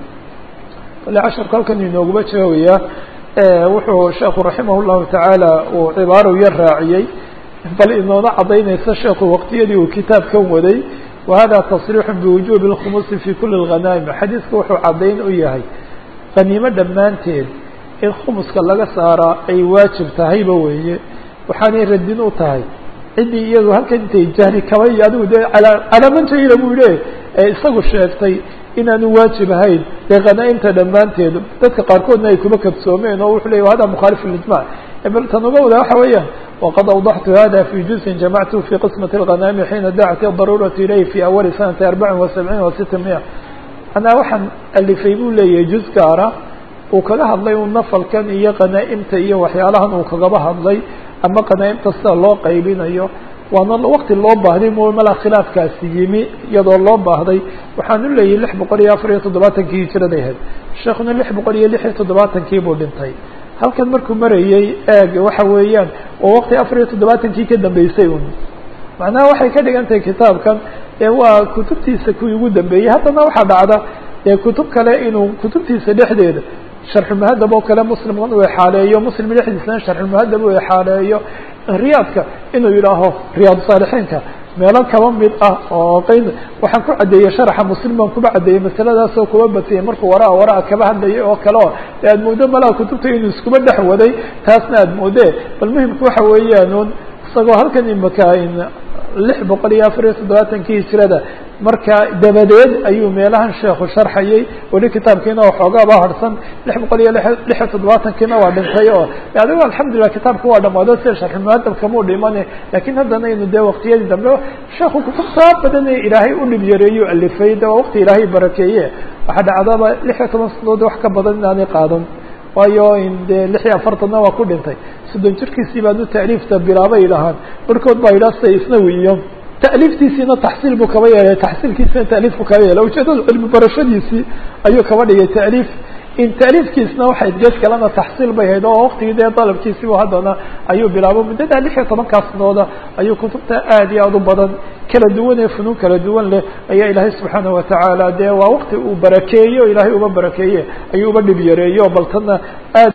kale casharku halkan inooguba jawaabayaa wuxuu sheekhu raximah llahu tacaala uu cibaaro yar raaciyey bal inoona cadaynaysa sheekhu waqtiyadii uu kitaabkan waday wahada tasriixu biwujubi اlkhumusi fi kuli اlghanaa'im xadiidka wuxuu caddayn u yahay khaniimo dhammaanteed in khumuska laga saaraa ay waajib tahayba weeye waxaanay radin u tahay ciddii iyadu halkan intay jahli kaba iyo adigu dee calaamantayda buu le ee isagu sheegtay inaanu waajib ahayn dee khanaa'imta dhammaanteed dadka qaarkoodna ay kuba kabsoomeen oo wuxuu ley hada mukhaalif lijmac bal tan uga wada waxa weeyaan waqad awdaxtu hada fi juzin jamactu fi qismati اlghanaami xiina dacat daruuratu ilayh fi awali sanati arbacin wa sabciin wa sita miya anaa waxaan alifay buu leeyahay juz gaara uu kaga hadlay un nafalkan iyo khanaa'imta iyo waxyaalahan uu kagaba hadlay ama khanaa'imta sida loo qaybinayo waana wakti loo baahday mo malaa khilaafkaasi yimi iyadoo loo baahday waxaan u leeyahay lix boqol iyo afar iyo toddobaatankii hijiraday ahayd sheekuna lix boqol iyo lix iyo toddobaatankii buu dhintay halkan markuu marayey eeg waxa weeyaan oo wakti afar iyo toddobaatankii ka dambeysay un macnaha waxay ka dhigan tahay kitaabkan ee waa kutubtiisa kuwii ugu dambeeyey haddana waxaa dhacda ee kutub kale inuu kutubtiisa dhexdeeda sharxulmuhadab oo kale muslimkan uu exaaleeyo muslim dhexdiisana sharxulmuhadab uu exaaleeyo riyaadka inuu yidhaaho riyaad saalixiinka meelo kaba mid ah oo qeyn waxaan ku caddeeyey sharaxa muslim baan kuba caddeeyey masaladaasoo kuba batiyey markuu waraa waraa kaba hadlayay oo kale o de aad mooddo malaa kutubta inuu iskuba dhex waday taasna aad moodee bal muhimku waxa weeyaan un isagoo halkan imaka lix boqol iyo afar iyo toddobaatankii hijrada marka dabadeed ayuu meelahan sheekhu sharxayay weli kitaabkiina waxoogaaba harsan lix boqol iyo lix iyo toddobaatankiina waa dhintay oo adigo alxamdulillah kitaabka waa dhamaado sida sharxulmuhadabkamuu dhimane lakin haddana aynu dee waqtiyadii dambe sheekhu kutubtaa badan ee ilaahay u dhib yareeyo alifay de waa waqti ilaahay barakeeye waxaa dhacdaba lix iyo toban sanadood wax ka badan inaanay qaadan waayo dee lix iyo afartanna waa ku dhintay soddon jirkiisii baanu ta'liifta bilaabay dhahaan barkood baa yidhaha sida isnawi iyo ta'liiftiisiina taxsiil buu kaba yeelay taxsiilkiisina ta'liif buu kaba yeelay ujeedada cilmi barashadiisii ayuu kaba dhigay ta'liif in ta'liifkiisna waxay gees kalena taxsiil bay hayd oo waktigii dee dalabkiisiibu haddana ayuu bilaabo muddada lix iyo tobankaa sanooda ayuu kutubta aad iyo aad u badan kala duwan ee funuun kala duwan leh ayaa ilaahay subxaanaه watacaala dee waa wakti uu barakeeye o ilaahay uba barakeeye ayuu uba dhib yareeyo bal tana aad